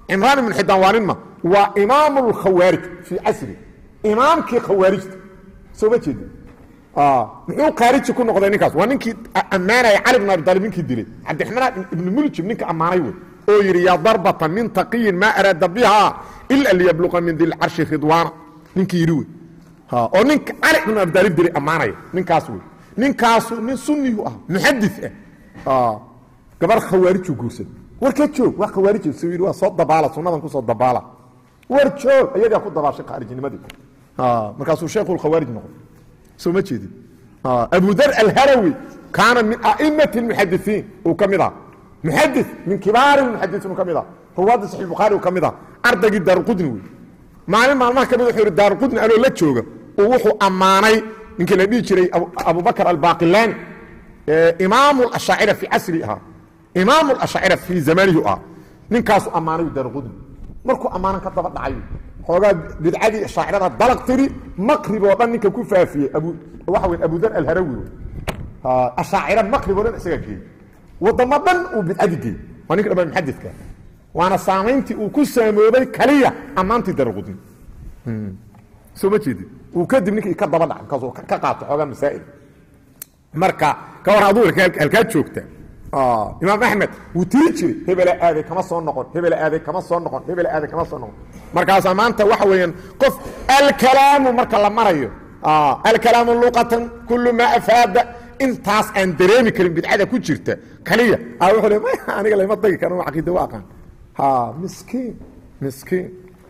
cimraan ibnu xidaan waa nin ma waa imaamu lkhawaarij fii casri imaamkii khawaarijta soo ma jeedi muxuu khaariji ku noqday ninkaas waa ninkii ammaanaya cali bn abi talib ninkii dilay cabdiraxmaan ibnu muljib ninka ammaanay wey oo yidhi yaa darbata min taqiyin maa araada biha ila liyabluqa min dilcarshi ridwaana ninkii yidhi wey oo ninka cali bn abi talib dilay ammaanaya ninkaas wey ninkaasu nin sunniyu ah muxadi ah gabar khawaariju guursaday war ka joog waa khawaarij s yidhi waa soo dabaala sunnadan kusoo dabaala war joog ayagaa ku dabaashay khaarijnimadii markaasuu sheekhu khawaarij noqday soo ma jeedin abu dar alharawi kaana min aimati muxadisiin uu ka mid ah muxadi min kibaari muxadisiin uu ka mid ah ruwaadda saxi bukhaari uu ka mid ah ardaygii daaruqudni wey maalin maalmaha ka mid wuxuu yidhi daaruqudni anoo la jooga uu wuxuu ammaanay ninkii la dhihi jiray abubakr albaaqilaani imaamu ashaacira fii casri ahaa imaamu ashaacira fii zamanihi ah ninkaasu ammaanay daaruqudni markuu ammaanan ka daba dhacay xoogaa bidcadii shaacirada dalaq tiri maqrib oo dhan ninka ku faafiyey waxa wey abudar alharawi ashaacira maqrib oo dhan isagaa geeyey wadamo dhan uu bidcadii geeyey waa ninka dhama muxadidka waana saamayntii uu ku saamoobay kaliya ammaantii darqudin soo ma jeedin uu kadib ninkii ka daba dhacay markaasuu ka qaato xoogaa masaa'il marka ka war aduu halkaa joogta imaam axmed wuu tiri jiray hebela aaday kama soo noqon hebela aaday kama soo noqon hebela aaday kama soo noqon markaasaa maanta waxa weeyaan qof alkalaamu marka la marayo alkalaamu luqatan kullu maa afaada intaas aan dareemi karin bidcada ku jirta kaliya a wuxuu le aniga lama tagi karo caqiida wa aqaan ha miskiin miskiin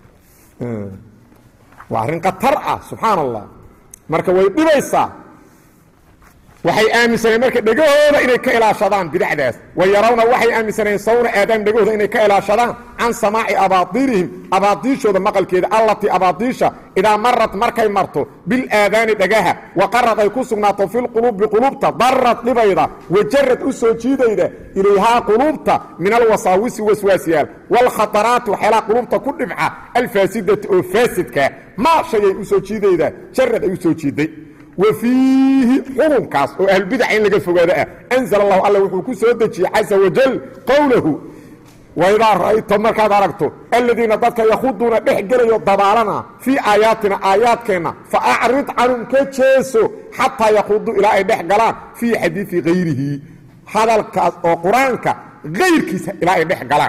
waa arrin khatar ah subxaan allah marka way dhibaysaa waxay aaminsaneen marka dhegahooda inay ka ilaashadaan bidacdaas wa yarawna waxay aaminsaneen sawna aadaam dhegahooda inay ka ilaashadaan can samaaci abaadiilihim abaadiishooda maqalkeeda allatii abaadiisha idaa marat markay marto bilaadaani dhagaha waqarad ay ku sugnaato filquluubi quluubta darad dhibayda wajarad u soo jiidayda ilayhaa quluubta min alwasaawisi waswaasyaal waalkhataraati waxyaalaha quluubta ku dhibca alfaasidati oo faasidka maa shay ay u soo jiidayda jarad ay u soo jiiday wa fiihi xukunkaas oo ahlbidac in laga fogaado ah anzl allahu alla wuxuu ku soo dejiyey caza wajal qowlahu waidaa ra'ayta markaad aragto aladiina dadka yakhuduuna dhex gelayo dabaalana fii aayaatina aayaadkeenna fa acrid canhum ka jeeso xataa yakhuduu ilaa ay dhex galaan fii xadiidi hayrihi hadalkaas oo qur-aanka hayrkiisa ilaa ay dhex galaan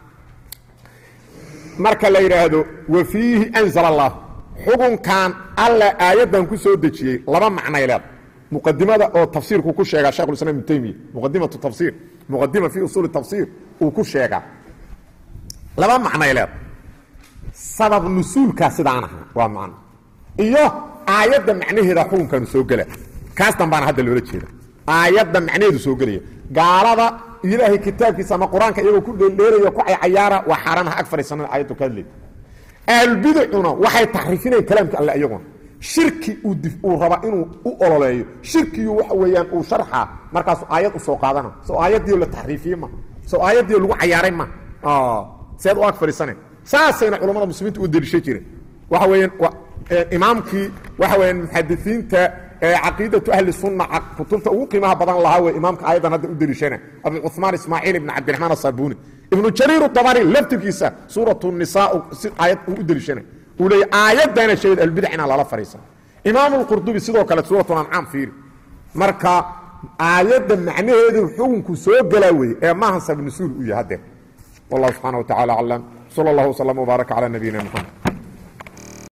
marka la yidhaahdo wa fiihi anzl allah xukunkan alla aayaddan ku soo dejiyey laba macnay leeda muqadimada oo tafsiirku ku sheegaa shekhulislam ibnu taymiya muqadimatu tafsiir muqadima fii usuuli tafsiir uu ku sheegaa laba macnay leeda sabab nusuulkaa sidaan aha waa macno iyo aayadda macnaheeda xukunkanu soo gela kaas dambaana hadda loola jeeda aayadda macnaheedu soo gelaya gaalada ilaahay kitaabkiisa ama qur-aanka iyagoo ku dheeldheelaya ku caycayaara waa xaaraan ha ag fadhiisanada aayaddu ka hadlay ahlbidcuna waxay taxriifinayaan kalaamka alle iyaguna shirki uu raba inuu u ololeeyo shirkiyu waxa weeyaan uu sharxaa markaasu aayad u soo qaadana soo aayaddiio la taxriifiye ma soo aayaddiio lagu cayaaray ma seed u ag fadhiisane saasayna culammada muslimiinta u deliisha jireen waxa weeyaan imaamkii waxa weyaan muxadisiinta caqiidatu ahli sunna kutubta ugu qiimaha badan lahaa wey imaamka aayaddan hadda u deliishana abu cuثmaan ismaaciil ibn cabdiraxmaan asabuni ibnu jariir dabari laftirkiisa suurat nisa si aayad uu u deliishana uu leeyay aayaddana sheegad albidac inaan lala fadhiisan imaam lqurdubi sidoo kale suuratu ancaam fiiri marka aayadda macnaheedu xukunku soo gelaa weye ee maahan sabnusuul u yahay hadeer wallahu subxaana wa tacala aclam sal اllah wslm wbaaraka calى nabiyina mxamed